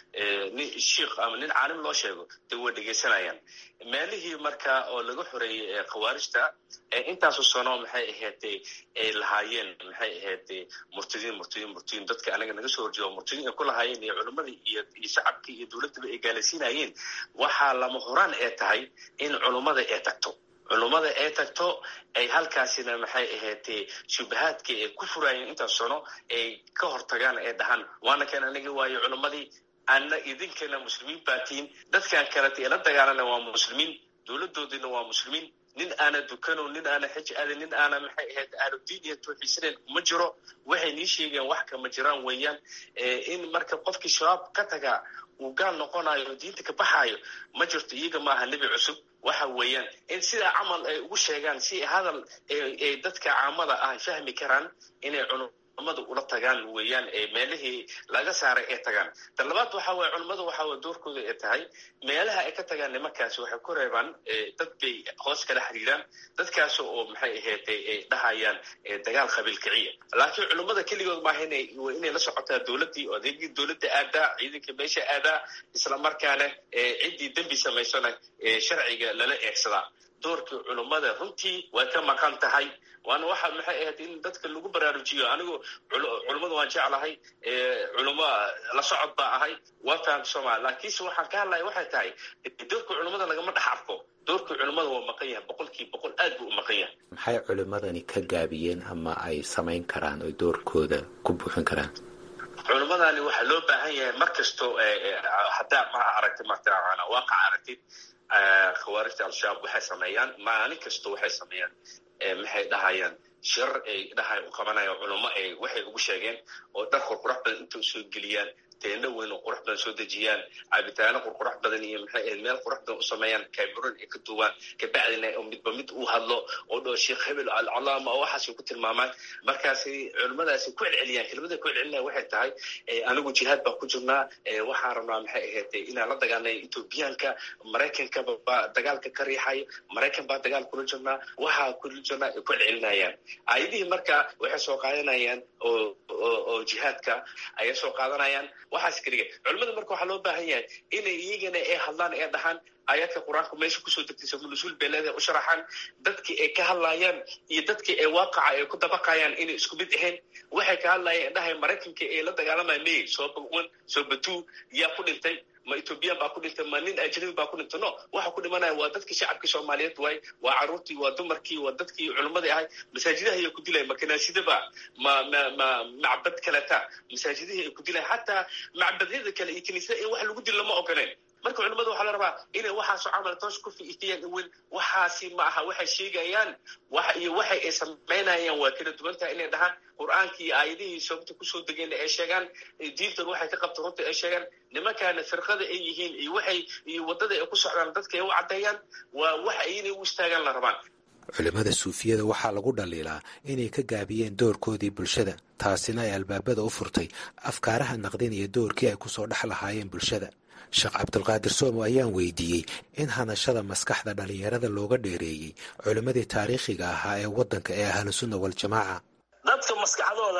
nin shiikh ama nin caalim loo sheego dee way dhegaysanayaan meelihii marka oo laga xoreeyey khawaarijta intaasu sano maxay ahaydee ay lahaayeen maxay ahaydee murtadiin murtadiin murtadiin dadka anaga naga soo horjeedo murtadiin ay ku lahaayeen iyo culimmadii iyo iyo shacabkii iyo dowladdaba ay gaalaysiinayeen waxaa lama horaan ee tahay in culummada ay tagto culummada ay tagto ay halkaasina maxay ahaydee shubahaadkii ay ku furaayeen intaas sano ay ka hortagaan ay dhahaan waana kan aniga waayo culummadii ana idinkana muslimiin baatiin dadkan kaleta ila dagaalana waa muslimiin dowladoodina waa muslimiin nin aana dukano nin aana xij aadin nin aana maxay ahayd ahlu diin iyo tawxiisaneen kuma jiro waxay nii sheegeen wax kama jiraan weeyaan in marka qofkii shabaab ka tagaa uu gaal noqonayo diinta ka baxaayo ma jirto iyaga maaha nebi cusub waxa weeyaan in sidaa camal ay ugu sheegaan si hadal ay dadka caamada ah fahmi karaan inay culummadu ula tagaan weeyaan meelihii laga saaray ay tagaan ta labaad waxa weye culummadu waxa weye doorkooda ay tahay meelaha ay ka tagaan nimankaasi waxay ku reebaan dad bay hoos kala xiriiraan dadkaas oo maxay ahayd ay dhahayaan dagaal qabiil kiciya laakiin culummada keligood maaha inay inay la socotaa dowladdii oo adeegii dowladda aadaa ciidanka meesha aadaa isla markaana ciddii dembi samaysana sharciga lala eegsadaa doorkii culummada runtii way ka maqan tahay waana waxa maxay ahayd in dadka lagu baraarujiyo anigu culummada waan jeclahay culummo la socod baa ahay waa fahamta soomaali laakiinse waxaan ka hadlaya waxay tahay doorka culummada lagama dhex arko doorka culummada waa maqan yahay boqolkiiba boqol aad buu u maqan yahay maxay culimmadani ka gaabiyeen ama ay samayn karaan oy doorkooda ku buuxin karaan culummadani waxaa loo baahan yahay mar kasto haddaa ma aragtid martaa waaqac aragtid khawaarijta al-shabaab waxay sameeyaan maalin kasta waxay sameeyaan maxay dhahayaan shirar ay dhahay u qabanayaan culummo ay waxay ugu sheegeen oo dhar qurqurax badan inta usoo geliyaan teendho weyn oo qurux badan soo dejiyaan cabitaano qurqurax badan iyo maxay ahayd meel qurux badan u sameeyaan cameroon ay ka duubaan kabacdina midba mid uu hadlo oo dhoo sheekh hebel alcalaama oo waxaasay ku tilmaamaan markaasi culimmadaasi ku celceliyaan kelmada ku celcelinaya waxay tahay anigu jihaad baan ku jirnaa waxaan rabnaa maxay ahayd inaan la dagaalnay ethoobiyaanka maraykanka baa dagaalka ka riixayo maraykan baa dagaal kula jirnaa waxaa kula jirnaa ay ku celcelinayaan aayadihii marka waxay soo qaadanayaan oo oo jihaadka ayay soo qaadanayaan waxaas keliga culimmada marka waxaa loo baahan yahay inay iyagana ay hadlaan ee dhahaan aayaadka qur-aanka meesha kusoo degtay samunusuul beeleeda u sharaxaan dadkii ay ka hadlayaan iyo dadkii ay waaqaca ay ku dabaqayaan inay isku mid ahayn waxay ka hadlayaan dhahay maraykanka ee la dagaalamaya may sooba one sooba two yaa ku dhintay ma ethoobiyan baa ku dhintay ma nin ajnabi baa ku dhintay no waxa ku dhimanaya waa dadkii shacabkii soomaaliyeed waay waa carruurtii waa dumarkii waa dadkii culimmadii ahay masaajidaha ayaa ku dilaya ma kanaasidaba ma ma ma macbad kaleta masaajidihii ay ku dilaya xataa macbadyada kale iyo kiniisada in wax lagu dilo lama ogoleen marka culimmada waxaa la rabaa inay waxaasoo camal toos ku fiitiyaan weyn waxaasi ma aha waxay sheegayaan wax iyo waxay ay samaynayaan waa kala duwan tahay inay dhahaan qur-aankii iyo aayadihii sababta kusoo degeen ay sheegaan diintan waxay ka qabta runta ay sheegaan nimankaana firqada ay yihiin iyo waxay iyo waddada ay ku socdaan dadka ay u caddeeyaan waa wax ay inay u istaagaan la rabaan culimmada suufiyada waxaa lagu dhaliilaa inay ka gaabiyeen doorkoodii bulshada taasina ay albaabada u furtay afkaaraha naqdinaya doorkii ay kusoo dhex lahaayeen bulshada sheekh cabdulqaadir soomo ayaan weydiiyey in hanashada maskaxda dhallinyarada looga dheereeyey culimmadii taariikhiga ahaa ee waddanka ee ahlusunna waljamaaca dadka maskaxdooda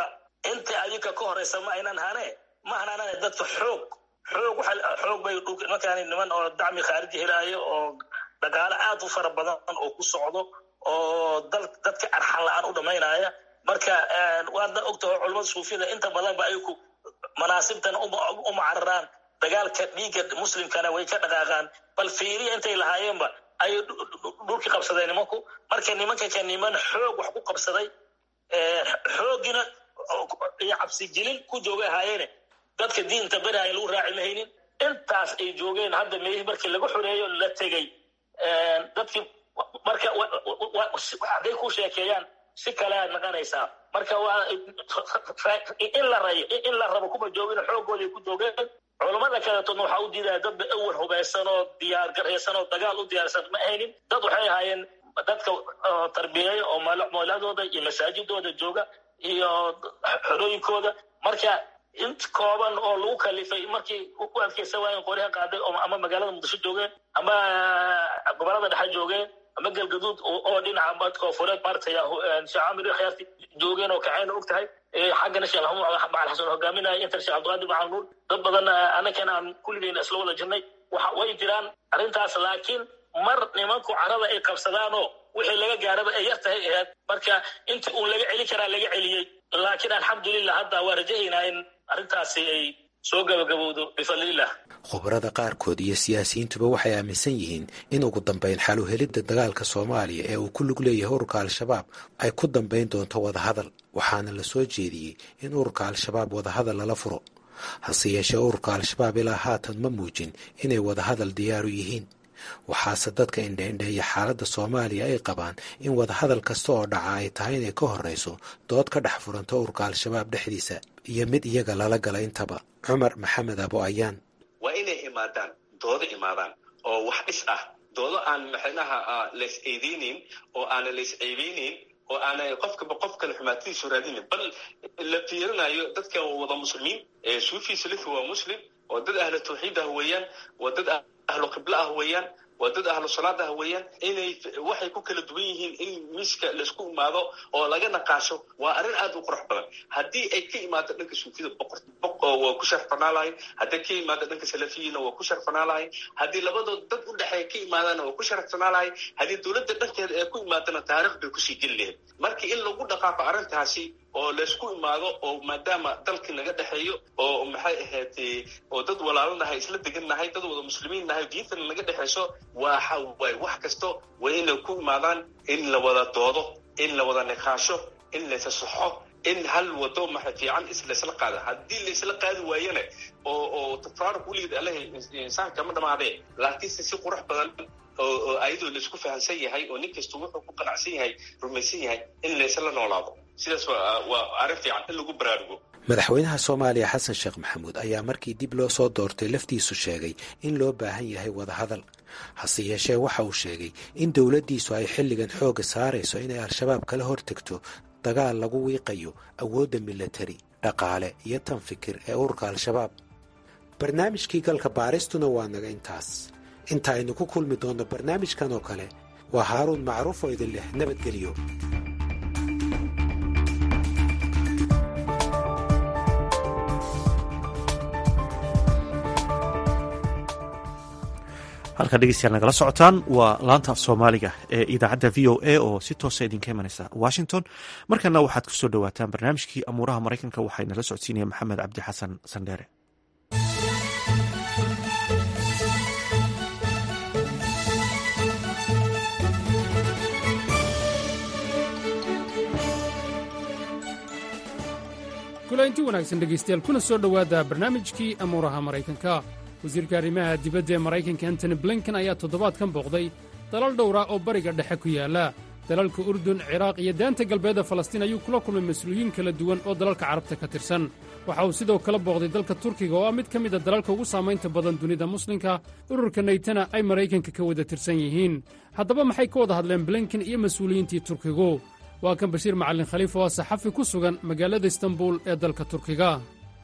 inta adinka ka horeysa ma aynan hane ma hanaanane dadka xoog xoog xoog bay markaan niman oo dacmi khaariji helaayo oo dhaqaale aad u fara badan oo ku socdo oo dadka arxan la-aan u dhamaynaya marka waadna ogtaho culamada suufiyada inta badanba ay ku manaasibtana uma cararaan dagaalka dhiigga muslimkana way ka dhaqaaqaan bal fiiriya intay lahaayeenba ayay dhulkii qabsadeen nimanku marka nimanka ka niman xoog wax ku qabsaday xoogina iyo cabsigelin ku joogay ahaayeene dadka diinta beraaya lagu raaci mahaynin intaas ay joogeen hadda meelihii markii lagu xoreeyo la tegey dadkii marka hadday ku sheekeeyaan si kale aad naqanaysaa marka waa in la rayo in la rabo kuma joogin xoogooday ku joogeen culammada kaletoodna waxaa u diidaya dadba awar hubaysan oo diyaar garaysan oo dagaal u diyaarsan ma ahaynin dad waxay ahaayeen dadka tarbiyeeya oo mooladooda iyo masaajidooda jooga iyo xorooyinkooda marka int kooban oo lagu kalifay markii u adkeysan waayeen qoryaha qaaday ama magaalada muqdisho joogeen ama gobolada dhexe joogeen ama galgaduud oo dhinaca koonfureed maartay sheecamir khiyaarti joogeen oo kacayna og tahay xaggana sheekh maxamuud macal xasan hogaaminaya intan sheekh cabdiqaadir macal nuur dad badan annagana aan kulligeyna isla wada jirnay waxa way jiraan arrintaas laakiin mar nimanku carada ay qabsadaanoo wixii laga gaaraba ay yar tahay ahayd marka intii uun laga celin karaa laga celiyey laakiin alxamdulilah hadda waa rajahaynaa in arrintaasi ay soo gabagabowdo bifadliillah khubarada qaarkood iyo siyaasiyiintuba waxay aaminsan yihiin in ugu dambayn xal u helidda dagaalka soomaaliya ee uu ku lug leeyahay ururka al-shabaab ay ku dambayn doonto wadahadal waxaana la soo jeediyey in ururka al-shabaab wadahadal lala furo hase yeeshee ururka al-shabaab ilaa haatan ma muujin inay wadahadal diyaaru yihiin waxaase dadka indheindheeya xaaladda soomaaliya ay qabaan in wadahadal kasta oo dhaca ay tahay inay ka horreyso dood ka dhex furanto ururka al-shabaab dhexdiisa iyo mid iyaga lala gala intaba cumar maxamed abo ayaan waa inay imaadaan doodo imaadaan oo wax dhis ah doodo aan maxnaha lays eedeyneyn oo aana lays ceebeyneyn oo aana qofkaba qof kale xumaatadiisu raadinin bal la fiirinayo dadka wada muslimiin suufi salifi waa muslim oo dad ahlu tawxiid ah weeyaan waa dad ahlu qiblo ah weeyaan waa dad ahlu salaad ah weeyaan inay waxay ku kala duwan yihiin in miiska laisku imaado oo laga naqaasho waa arrin aad u qurux badan haddii ay ka imaado dhanka suufiyada boqor waa ku sharfanaa lahay haddii ka imaado dhanka salafiyina waa ku sharfanaa lahay haddii labadood dad u dhexeeya ka imaadana waa ku sharfanaa lahay haddii dowladda dhankeeda ee ku imaadana taariikh bay kusii geli lahayd marka in lagu dhaqaaqo arrintaasi oo laysku imaado oo maadaama dalkii naga dhexeeyo oo maxay ahayd oo dad walaalanahay isla degan nahay dad wada muslimiin nahay diintana naga dhexeyso waxa waay wax kasto waa inay ku imaadaan in la wada doodo in la wada niqaasho in laysa saxo in hal wado maxa fiican laysla qaado haddii laysla qaadi waayana oo oo tafaaruq weligeed allahi insaanka ma dhamaadee laakiinse si qurux badan oo ayadoo laisku fahamsan yahay oo nin kasta wuxuu ku qanacsan yahay rumaysan yahay in laysla noolaado sidaas waa arrin fiican in lagu baraarugo madaxweynaha soomaaliya xasan sheekh maxamuud ayaa markii dib loo soo doortay laftiisu sheegay in loo baahan yahay wadahadal hase yeeshee waxa uu sheegay in dowladdiisu ay xilligan xoogga saarayso inay al-shabaab kala hortegto dagaal lagu wiiqayo awoodda milatari dhaqaale iyo tan fikir ee ururka al-shabaab barnaamijkii galka baaristuna waa naga intaas inta aynu ku kulmi doonno barnaamijkan oo kale waa haaruun macruuf oo idin leh nabadgelyo halkaa dhegeystayaal nagala socotaan waa laanta af soomaaliga ee idaacadda v o a oo si toosa idinka imanaysa washington markana waxaad kusoo dhowaataan barnaamijkii amuuraha maraykanka waxaa nala socodsiinaya maxamed cabdi xasan sandheere kulaynti wanaagsan dhegaystayaal kuna soo dhowaada barnaamijkii amuuraha maraykanka wasiirka arrimaha dibadda ee maraykanka antony blinken ayaa toddobaadkan booqday dalal dhowra oo bariga dhexe ku yaalla dalalka urdun ciraaq iyo daanta galbeedda falastiin ayuu kula kulmay mas-uuliyiin kala duwan oo dalalka carabta ka tirsan waxa uu sidoo kale booqday dalka turkiga oo ah mid ka mida dalalka ugu saamaynta badan dunida muslimka ururka naytana ay maraykanka ka wada tirsan yihiin haddaba maxay ka wada hadleen blinken iyo mas-uuliyiintii turkigu waa kan bashiir macallin khaliif oo ah saxafi ku sugan magaalada istanbul ee dalka turkiga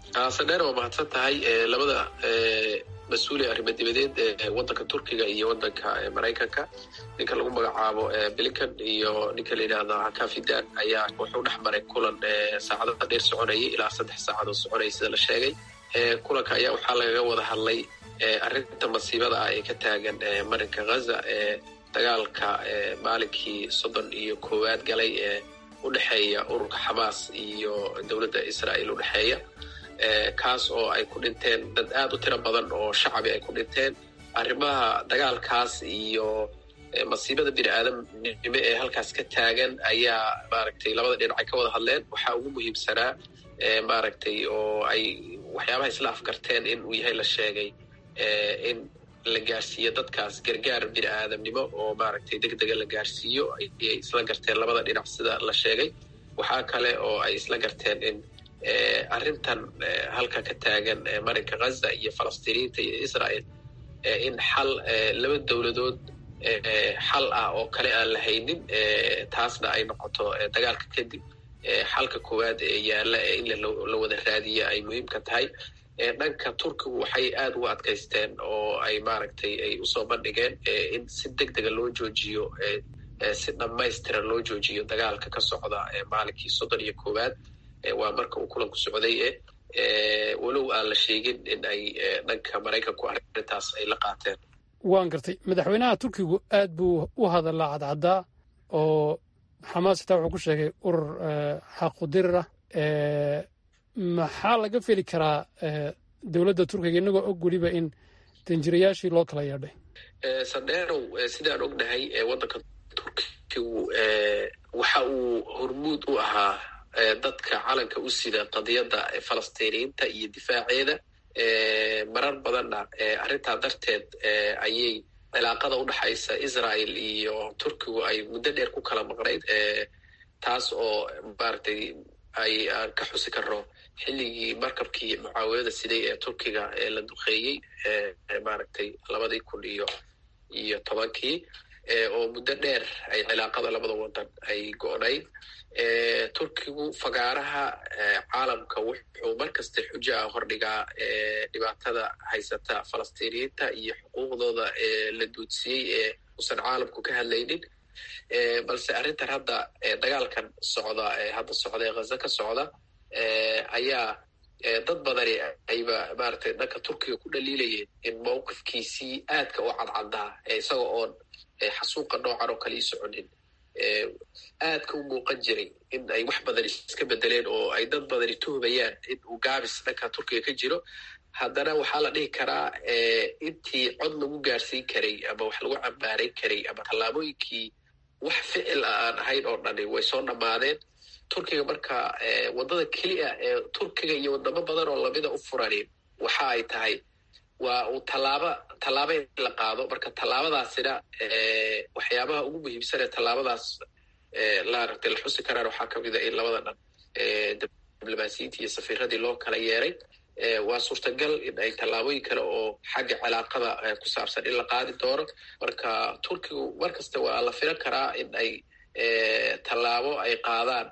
sadheer waa mahadsan tahay labada mas-uuli arrimo dibadeed ee waddanka turkiga iyo waddanka maraykanka ninka lagu magacaabo blinkan iyo ninka la yidhaahdo kafidan ayaa wuxuu dhex maray kulan saacadada dheer soconayay ilaa saddex saacadood soconayay sida la sheegay kulanka ayaa waxaa lagaga wada hadlay arrinta masiibada ah ee ka taagan marinka ghaza ee dagaalka maalinkii soddon iyo koowaad galay ee u dhexeeya ururka xamaas iyo dowladda israa'iil u dhexeeya kaas oo ay ku dhinteen dad aad u tiro badan oo shacabi ay ku dhinteen arrimaha dagaalkaas iyo masiibada bini aadamnimo ee halkaas ka taagan ayaa maaragtay labada dhinac ay ka wada hadleen waxaa ugu muhiimsanaa maaragtay oo ay waxyaabaha isla afgarteen in uu yahay la sheegay in la gaarsiiyo dadkaas gargaar bini aadamnimo oo maaragtay deg dega la gaarsiiyo ayay isla garteen labada dhinac sida la sheegay waxaa kale oo ay isla garteen in arrintan halka ka taagan marinka ghaza iyo falastiiniyiinta iyo israel in xal laba dowladood xal ah oo kale aan la haynin taasna ay noqoto dagaalka kadib xalka koowaad ee yaalla in la wada raadiya ay muhiimka tahay dhanka turkigu waxay aada ugu adkaysteen oo ay maaragtay ay usoo bandhigeen in si deg dega loo joojiyo si dhammaystiran loo joojiyo dagaalka ka socda maalinkii soddon iyo koowaad waa marka uu kulanku socday e walow aan la sheegin in ay dhanka maraykanku arrintaas ay la qaateen waan gartay madaxweynaha turkigu aad buu u hadalaa cadcaddaa oo xamaas xitaa wuxuu ku sheegay urur xaqudirir ah maxaa laga feli karaa dowladda turkiga inagoo og weliba in danjirayaashii loo kala yeedhay sandheerow sidaan ognahay waddanka turkigu waxa uu hormuud u ahaa dadka calanka u sida qadiyadda falastiiniyiinta iyo difaaceeda marar badanna arrintaa darteed ayay cilaaqada u dhexaysa israel iyo turkigu ay muddo dheer ku kala maqnayd taas oo maaragtay ay aan ka xusi karno xilligii markabkii mucaawinada siday ee turkiga ee la duqeeyey maaragtay labadii kun iyo iyo tobankii oo muddo dheer ay cilaaqada labada wadan ay go-nayd turkigu fagaaraha caalamka wuxuu mar kasta xujo ah hordhigaa dhibaatada haysata falastiiniyiinta iyo xuquuqdooda la duudsiyey ee usan caalamku ka hadlaynin balse arrintan hadda dagaalkan socda hadda socda ee ghaza ka socda ayaa dad badani ayba maaragtay dhanka turkiga ku dhaliilayeen in mowqifkiisii aadka u cadcaddaa isaga oon xasuuqa noocan oo kale ii soconin aadka u muuqan jiray in ay wax badan iska bedeleen oo ay dad badani tuhmayaan in uu gaabis dhanka turkiga ka jiro haddana waxaa la dhihi karaa intii cod lagu gaarsiin karay ama wax lagu cambaarayn karay ama tallaabooyinkii wax ficil ah aan ahayn oo dhani way soo dhammaadeen turkiga marka waddada keliya ee turkiga iyo wadamo badan oo lamida u furanin waxa ay tahay waa uu tallaaba tallaaba in la qaado marka tallaabadaasina waxyaabaha ugu muhiimsan ee tallaabadaas laaragtay la xusi karaan waxaa kamid a in labada dhan diblomaasiyiintii iyo safiiradii loo kala yeeray waa suurtagal in ay tallaabooyin kale oo xagga cilaaqada ku saabsan in la qaadi doono marka turkigu mar kasta waa la filan karaa in ay tallaabo ay qaadaan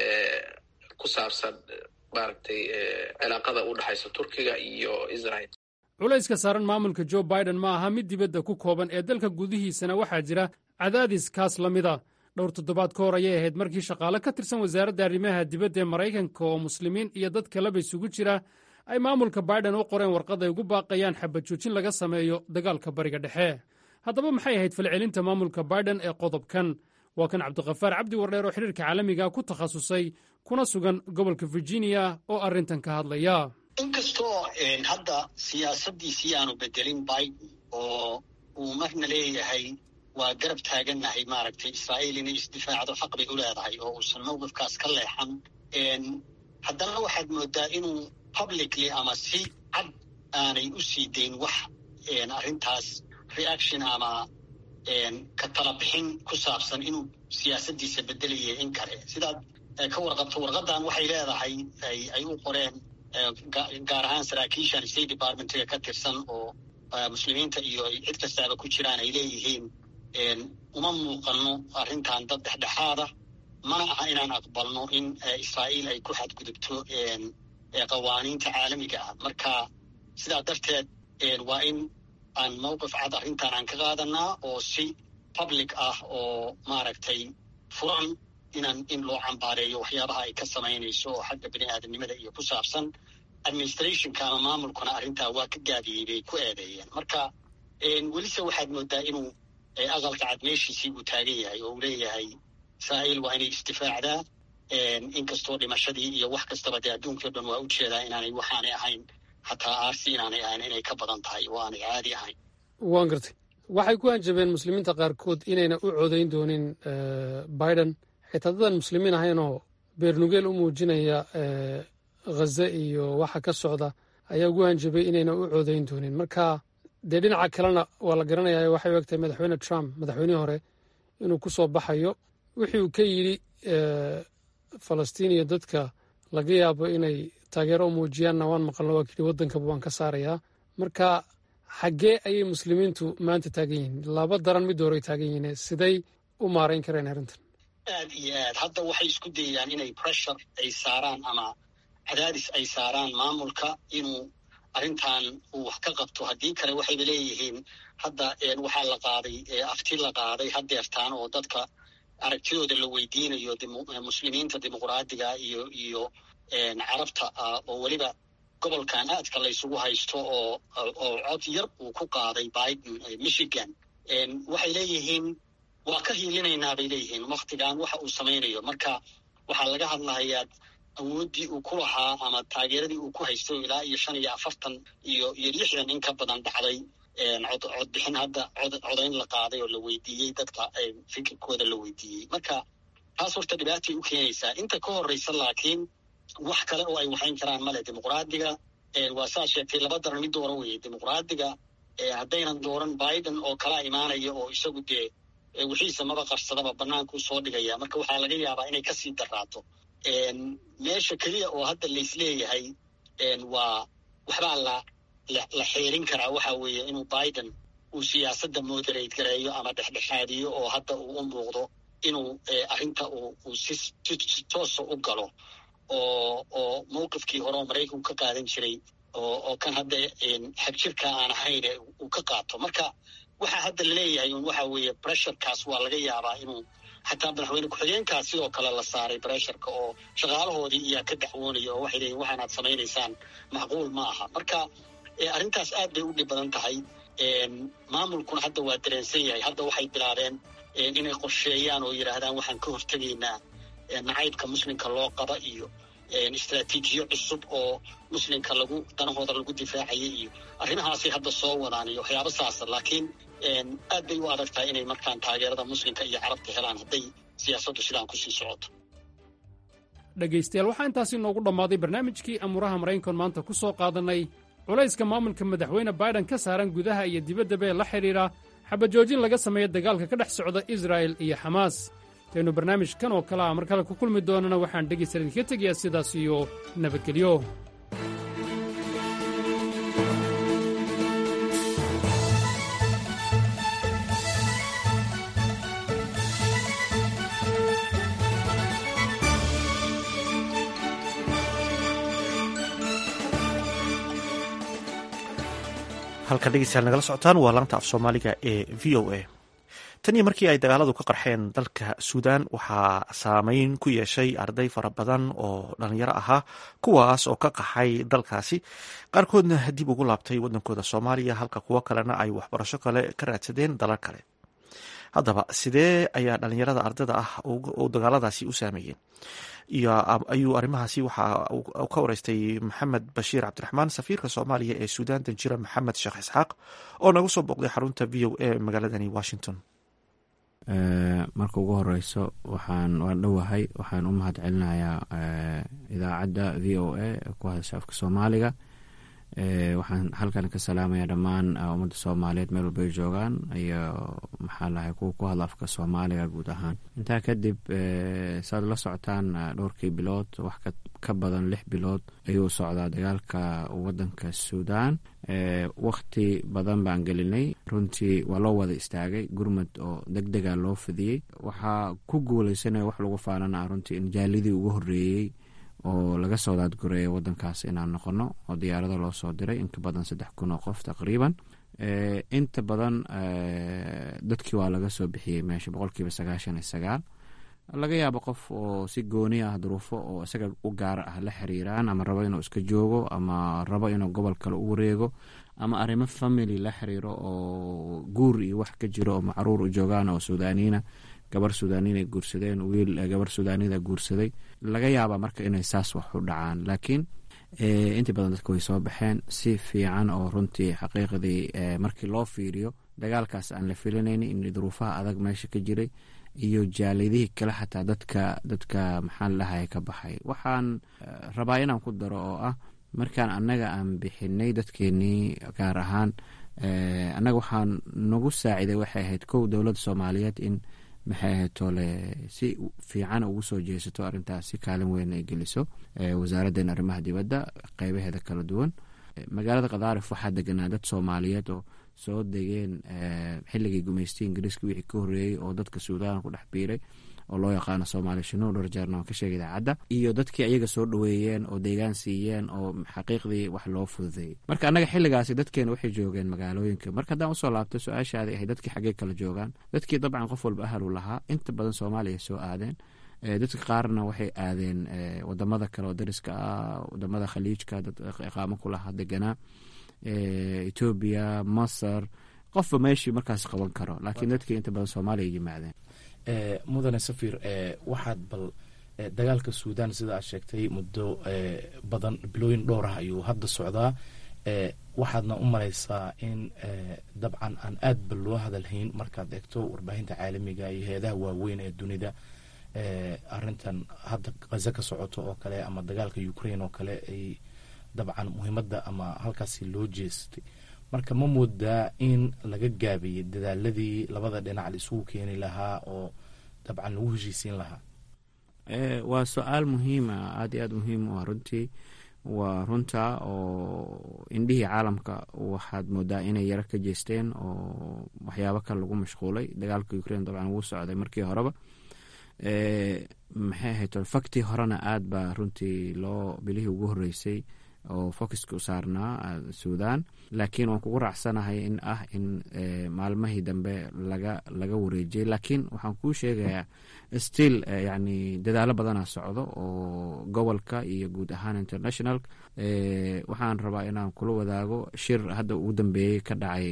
ku saabsan maaragtay cilaaqada u dhexaysa turkiga iyo israel culayska saaran maamulka jo biden ma aha mid dibadda ku kooban ee dalka gudihiisana waxaa jira cadaadis kaas la mida dhowr toddobaad ka hor ayay ahayd markii shaqaale ka tirsan wasaaradda arrimaha dibadda ee maraykanka oo muslimiin iyo dad kaleba isugu jira ay maamulka biden u qoreen warqad ay ugu baaqayaan xabad joojin laga sameeyo dagaalka bariga dhexe haddaba maxay ahayd falcelinta maamulka biden ee qodobkan waa kan cabdikhafaar cabdi wardheer oo xidhiirka caalamiga ku takhasusay kuna sugan gobolka virginia oo arrintan ka hadlaya inkastoo hadda siyaasaddiisii aanu bedelin biden oo uu marna leeyahay waa garab taagannahay maaragtay israa'iil inay isdifaacdo xaq bay u leedahay oo uusan mowqifkaas ka leexan haddana waxaad moodaa inuu publicly ama si cad aanay u sii dayn wax arrintaas reaction ama ka tala bixin ku saabsan inuu siyaasaddiisa bedelaya in kale sidaad ka warqabto warqaddan waxay leedahay ay u qoreen gaar ahaan saraakiishan state departmentiga ka tirsan oo muslimiinta iyo cid kastaaba ku jiraan ay leeyihiin uma muuqanno arrintan dad dhexdhexaada mana aha inaan aqbalno in israa'iil ay ku xadgudubto qawaaniinta caalamiga ah marka sidaa darteed waa in aan mowqif cad arrintan aan ka qaadanaa oo si public ah oo maaragtay furan inaan in loo cambaareeyo waxyaabaha ay ka samaynayso oo xagga bini aadamnimada iyo ku saabsan administrationka ama maamulkuna arrintaa waa ka gaabiyey bay ku eedeeyeen marka welise waxaad moodaa inuu aqalka cad meeshiisii uu taagan yahay oo uu leeyahay israa'iil waa inay isdifaacdaa inkastoo dhimashadii iyo wax kastaba dee adduunkii o dhan waa u jeedaa inaanay waxaanay ahayn hataa aarsi inaanay ahayn inay ka badan tahay oo aanay caadi ahayn waan gartay waxay ku hanjabeen muslimiinta qaarkood inayna u codayn doonin biden xitaa dadan muslimiin ahaynoo beernugeel u muujinaya ghaza iyo waxa ka socda ayaa ugu hanjabay inayna u codayn doonin marka dee dhinaca kalena waa la garanaya waxay u egtahay madaxweyne trump madaxweynihii hore inuu ku soo baxayo wixii uu ka yidhi falastiin iyo dadka laga yaabo inay taageero u muujiyaanna waan maqalno waa kidhi waddankaba waan ka saarayaa marka xaggee ayay muslimiintu maanta taagan yihiin laba daran mid horay taagan yihiin siday u maarayn kareen arrintan aad iyo aad hadda waxay isku dayayaan inay pressure ay saaraan ama cadaadis ay saaraan maamulka inuu arrintan uu wax ka qabto haddii kale waxayba leeyihiin hadda waxaa la qaaday afti la qaaday hadeertaan oo dadka aragtidooda la weydiinayo muslimiinta dimuqraadiga iyo iyo carabta ah oo weliba gobolkan aadka laysugu haysto oo oo cod yar uu ku qaaday biden michigan waxay leeyihiin waa ka hiilinaynaa bay leeyihiin waktigan waxa uu samaynayo marka waxaa laga hadlahayaa awooddii uu ku lahaa ama taageeradii uu ku haysto ilaa iyo shan iyo afartan iyo iyo lixdan in ka badan dhacday cod codbixin hadda cod codayn la qaaday oo la weydiiyey dadka fikirkooda la weydiiyey marka taas horta dhibaatay u keenaysaa inta ka horreysa laakiin wax kale oo ay waxayn karaan male dimuqraadiga waa saa sheegtay laba daran mid doora weeye dimuqraadiga haddaynan dooran biden oo kala imaanaya oo isagu dee wixiisa maba qarsadaba bannaankuu soo dhigaya marka waxaa laga yaabaa inay kasii daraato meesha keliya oo hadda laisleeyahay waa waxbaa la la xeerin karaa waxa weeye inuu biden uu siyaasadda moderate gareeyo ama dhexdhexaadiyo oo hadda uu u muuqdo inuu arrinta uu si si toosa u galo oo oo mawqifkii hore oo maraykanku ka qaadan jiray oo oo kan hadda xagjirka aan ahayn uu ka qaato marka waxaa hadda laleeyahay un waxa weeye bressurkaas waa laga yaabaa inuu xataa madaxweyne ku-xigeenkaas sidoo kale la saaray bressurka oo shaqaalahoodii iyaa ka dacwoonaya oo waxay leeyihin waxaanaad samaynaysaan macquul ma aha marka arrintaas aad bay u dhib badan tahay maamulkuna hadda waa dareensan yahay hadda waxay bilaabeen inay qorsheeyaan oo yidhaahdaan waxaan ka hortegaynaa nacaybka muslimka loo qaba iyo istraatiijiyo cusub oo muslimka lagu danahooda lagu difaacaya iyo arrimahaasay hadda soo wadaan iyo waxyaaba saasa laakiin aad bay u adag tahay inay markaan taageerada muslimka iyo carabta helaan hadday siyaasaddu sidaan kusii socoto dhegaystayaal waxaa intaasi inoogu dhammaaday barnaamijkii amuuraha maraykankan maanta ku soo qaadannay culayska maamulka madaxweyne biden ka saaran gudaha iyo dibaddaba ee la xidhiidha xabajoojin laga sameeya dagaalka ka dhex socda israa'el iyo xamaas intaynu barnaamijkan oo kale a mar kale ku kulmi doonana waxaan dhegaysta idinka tegayaa sidaas iyo nabadgelyo halkan dhegeystayaal nagala socotaan waa laanta af soomaaliga ee v o a tan iyo markii ay dagaaladu ka qarxeen dalka suudan waxaa saameyn ku yeeshay arday fara badan oo dhalinyaro ahaa kuwaas oo ka qaxay dalkaasi qaarkoodna dib ugu laabtay wadankooda soomaaliya halka kuwo kalena ay waxbarasho kale ka raadsadeen dalal kale haddaba sidee ayaa dhalinyarada ardayda ah u dagaaladaasi u saameeyeen ayuu arrimahaasi waxa ka wareystay maxamed bashiir cabdiraxmaan safiirka soomaaliya ee suudaan danjira maxamed sheekh isxaaq oo nagu soo booqday xarunta v o a magaaladani washington marka ugu horeyso waxaan waan dhowahay waxaan u mahad celinayaa idaacadda v o a ku hadasha afka soomaaliga waxaan halkan ka salaamaya dhammaan ummadda soomaaliyeed meel walbay joogaan iyo maxaa lahay kuwa ku hadla afka soomaaliga guud ahaan intaa kadib saad la socotaan dhowrkii bilood wax ka badan lix bilood ayuu socdaa dagaalka wadanka suudan wakti badan baan gelinay runtii waa loo wada istaagay gurmad oo deg dega loo fidiyey waxaa ku guuleysanaya wax lagu faanana runtii in jaalidii ugu horeeyey oo laga soo daadgureeya wadankaas inaan noqono oo diyaarado loo soo diray inka badan saddex kun oo qof taqriiban inta badan dadkii waa laga soo bixiyey meesha boqolkiiba sagaashan iyo sagaal laga yaabo qof oo si gooni ah duruufo oo isaga u gaar ah la xiriiraan ama rabo inuu iska joogo ama rabo inuu gobol kale u wareego ama arrimo family la xiriiro oo guur iyo wax ka jiro oo macruur u joogaan oo suudaaniina gabar suudaaniina guursadeen wiil gabar suudaanida guursaday laga yaaba marka inay saas wax u dhacaan laakiin intii badan dadka way soo baxeen si fiican oo runtii xaqiiqdii markii loo fiiriyo dagaalkaas aan la filinayn in duruufaha adag meesha ka jiray iyo jaalidihii kale xataa dadka dadka maxaan lahay ka baxay waxaan rabaa inaan ku daro oo ah markaan annaga aan bixinay dadkeenii gaar ahaan annaga waxaan nagu saaciday waxay ahayd kow dowladda soomaaliyeed in maxay ahayd tole si fiican ugu soo jeesato arrintaas si kaalin weyn ay geliso wasaaraddeena arrimaha dibadda qeybaheeda kala duwan magaalada khadaarif waxaa deganaa dad soomaaliyeed oo soo degeen xilligii gumaystay ingiriiska wixii ka horreeyey oo dadka suudaan ku dhex biiray oo loo yaqaano soomaali shino dhowr jeerna waan ka sheegay idaacadda iyo dadkii ayaga soo dhoweeyeen oo deegaan siiyeen oo xaqiiqdii wax loo fududeeyey marka annaga xilligaasi dadkeena waxay joogeen magaalooyinka marka haddaan usoo laabto su-aashaadi ahay dadkii xaggee kala joogaan dadkii dabcan qof walba ahalu lahaa inta badan soomaaliya soo aadeen dadka qaarna waxay aadeen wadamada kale oo dariska ah wadamada khaliijka dad iqaamo ku lahaa deganaa etoobiya masar qofba meeshii markaas qaban karo laakiin dadkii inta badan soomaaliya yimaadeen mudane safir waxaad bal dagaalka suudan sida aad sheegtay muddo badan bilooyin dhowr ah ayuu hadda socdaa waxaadna u malaysaa in dabcan aan aad ba loo hadalhayn markaad eegto warbaahinta caalamiga iyo heedaha waaweyn ee dunida arintan hadda khaza ka socoto oo kale ama dagaalka ukraine oo kale ay dabcan muhiimadda ama halkaasi loo jeestay marka ma moodaa in laga gaabiyey dadaaladii labada dhinac la isugu keeni lahaa oo dabcan lagu heshiisiin lahaa waa su-aal muhiima aada iyo aad muhiim u ah runtii waa runta oo indhihii caalamka waxaad moodaa inay yaro ka jeesteen oo waxyaabo kale lagu mashquulay dagaalka ukraine dabcan wuu socday markii horeba maxay ahayd faktii horena aad baa runtii loo bilihii ugu horeysay oo focuska u saarnaa suudan laakiin waan kugu raacsanahay in ah in maalmahii dambe laga laga wareejiyey laakiin waxaan kuu sheegayaa still yani dadaalo badana socdo oo gobolka iyo guud ahaan international waxaan rabaa inaan kula wadaago shir hadda ugu dambeeyey ka dhacay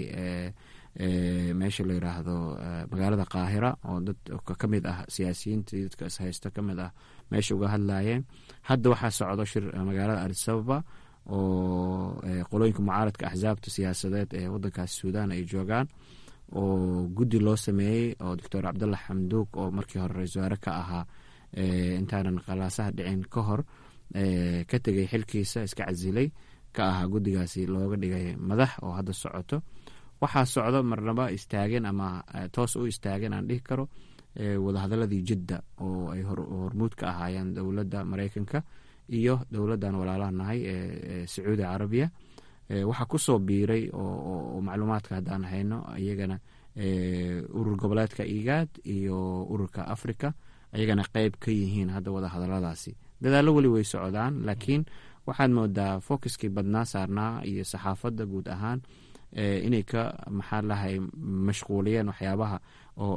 meesha la yiraahdo magaalada qaahira oo dad ka mid ah siyaasiyiinta dadka ishaysta ka mid ah meesha uga hadlayeen hadda waxaa socdo shir magaalada adisababa oo qolooyinka mucaaradka axsaabta siyaasadeed ee wadankaas suudan ay joogaan oo guddi loo sameeyey oo doctor cabdalla xamduug oo markii hore ra-isul wasaare ka ahaa intaanan qalaasaha dhicin ka hor ka tegay xilkiisa iska casilay ka ahaa guddigaasi looga dhigay madax oo hadda socoto waxaa socdo marnaba istaageen ama toos u istaageen aan dhihi karo wadahadaladii jidda oo ay hormuud ka ahaayeen dowladda mareykanka iyo dowladdan walaalaha nahay ee sacuudi carabiya waxaa kusoo biiray oo macluumaadka haddaan hayno iyagana urur goboleedka igaad iyo ururka africa ayagana qeyb ka yihiin hadda wadahadaladaasi dadaallo weli way socdaan laakiin waxaad moodaa focuskii badnaa saarnaa iyo saxaafadda guud ahaan inay ka maxaa lahay mashquuliyeen waxyaabaha oo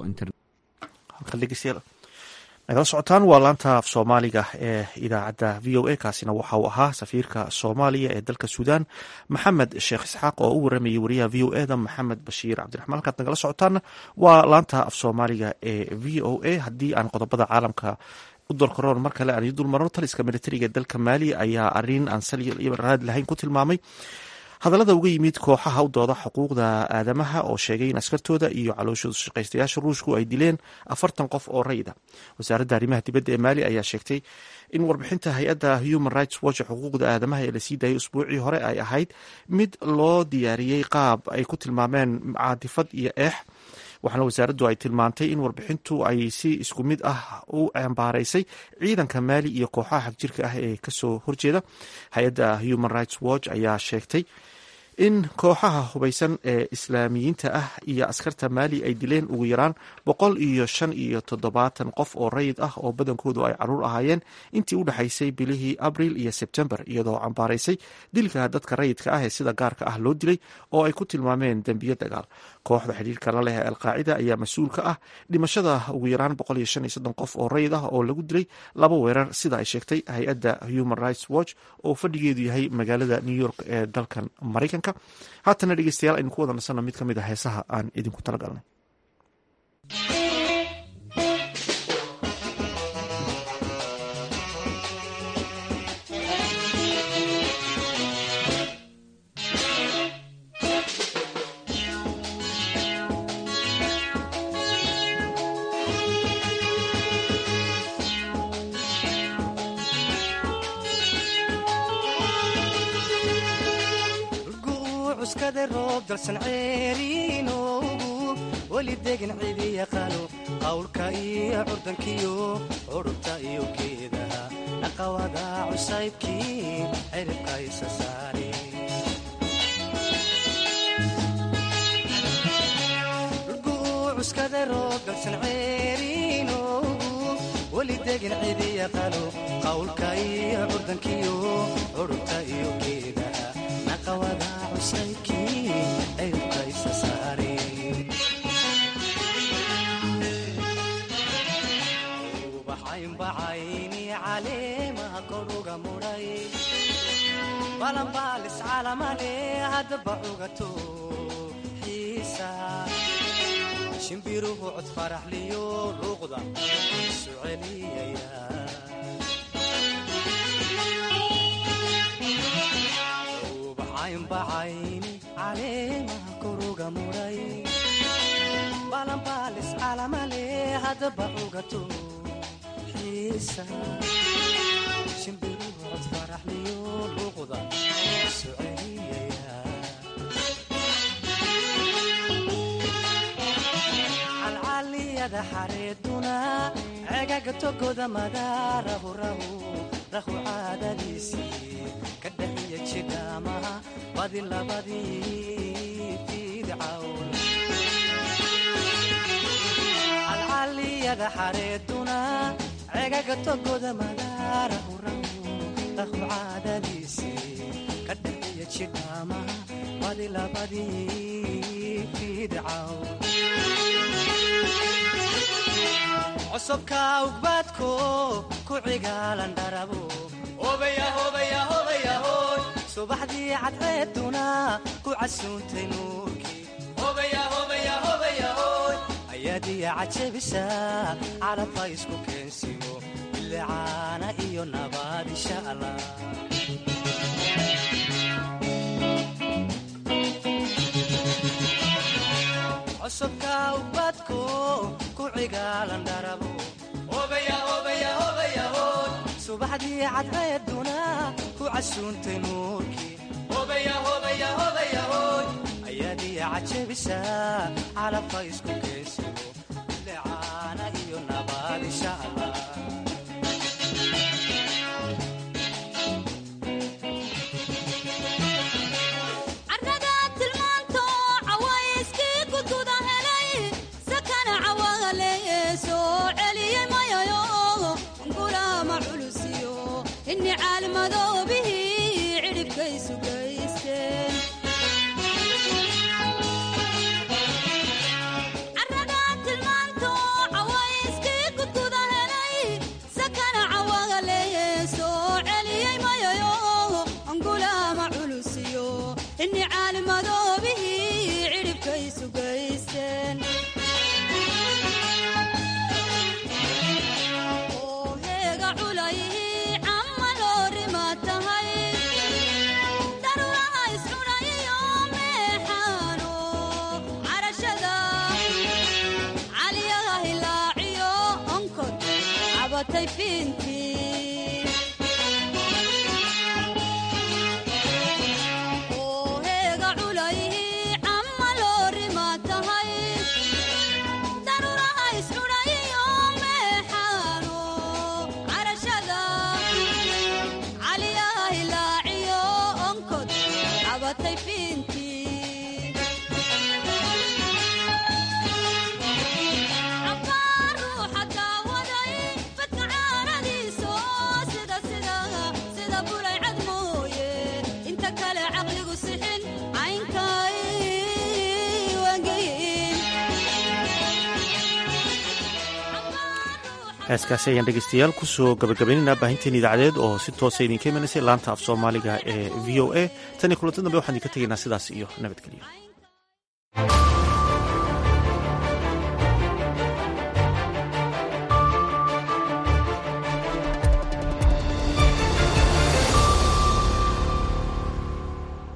nagala socotaan waa laanta af soomaaliga ee idaacadda v o a kaasina waxa uu ahaa safiirka soomaaliya ee dalka suudan maxamed sheekh isxaaq oo u waramayay wariyaha v o e da maxamed bashiir cabdiraxmaan halkaad nagala socotaanna waa laanta af soomaaliga ee v o a haddii aan qodobada caalamka u dolkaroon mar kale aan ii dulmarno taliska militariga dalka maali ayaa arin aan sal raad lahayn ku tilmaamay hadallada uga yimid kooxaha u dooda xuquuqda aadamaha oo sheegay in askartooda iyo calooshooda shaqaystayaasha ruushku ay dileen afartan qof oo rayida wasaaradda arrimaha dibadda ee maali ayaa sheegtay in warbixinta hay-adda human rights watch xuquuqda aadamaha ee lasii daayay usbuucii hore ay ahayd mid loo diyaariyey qaab ay ku tilmaameen caadifad iyo eex waxaana wasaaraddu ay tilmaantay in warbixintu ay si isku mid ah u ambaaraysay ciidanka maali iyo kooxaha xagjirka ah ee kasoo horjeeda hay-adda human rights watch ayaa sheegtay in kooxaha hubaysan ee islaamiyiinta ah iyo askarta maali ay dileen ugu yaraan boqol iyo shan iyo toddobaatan qof oo rayid ah oo badankoodu ay caruur ahaayeen intii u dhexaysay bilihii abril iyo sebtembar iyadoo cambaaraysay dilka dadka rayidka ah ee sida gaarka ah loo dilay oo ay ku tilmaameen dembiyo dagaal kooxda xidhiirka la leh ee alqaacida ayaa mas-uul ka ah dhimashada ugu yaraan boqol iyo shan iyo soddon qof oo rayid ah oo lagu dilay laba weerar sida ay sheegtay hay-adda human rights watch oo fadhigeedu yahay magaalada new york ee dalkan maraykanka haatana dhegeystayaal aynu ku wada nasanno mid ka mid a heesaha aan idinku talagalnay weli degin cidi yaqaano qawlka iyo curdankiyo curubta iyo geedaha dhaqawada cusaybkii ciribka isa saare cuskada roobgalsan ceeriinoogu weli degin cidi yaqaano qawlka iyo curdankiyo curubta iyo geedaha dhaqawada cusaybkii ciribka isa saare bacaynbacayni caleemaha koruga mudhay balanbaalis calamale haddaba cugato xiisa shimbiruhu cod faraxliyo luuqda isu celiyaya bacaynbacayni caleemaha koruga mudhay balanbaalis calamale haddaba cugato shimbiruhod faraxliyo luuqda isu celiyaya calcaliyada xareeduna cegaga togoda madaarahu rahu rahu caadadiisii ka dhaxiya jidhaamaha badi labadii fidcawn calcaliyada xareeduna cegaga togoda madaarahu rahu rahu caadadiisii ka dhaxiya jidhaamaha badi labadii fidcawn cosubka ugbaadko ku cigaalan dharabo subaxdii cadceeduna ku casuuntay nuurkii ayaadiya cajabisa calabha isku keensimo bilicaana iyo nabaad insha allah cosubka ubadko ku cigaalan dharabo subaxdii cadceeduna ku casuuntay nuurkii ayaadiya cajabisa calabha isku keensimo bilicaana iyo nabaad insha allah Fin kale caqligu sixin caynkay wangeyin heeskaasi ayaan dhegeystayaal kusoo gabagabaynaynaa baahinteen idaacadeed oo si toosa idinka imanaysay laanta af soomaaliga ee v o a tan iyo kulanti dambe waxaan idinka tegaynaa sidaas iyo nabadgelyo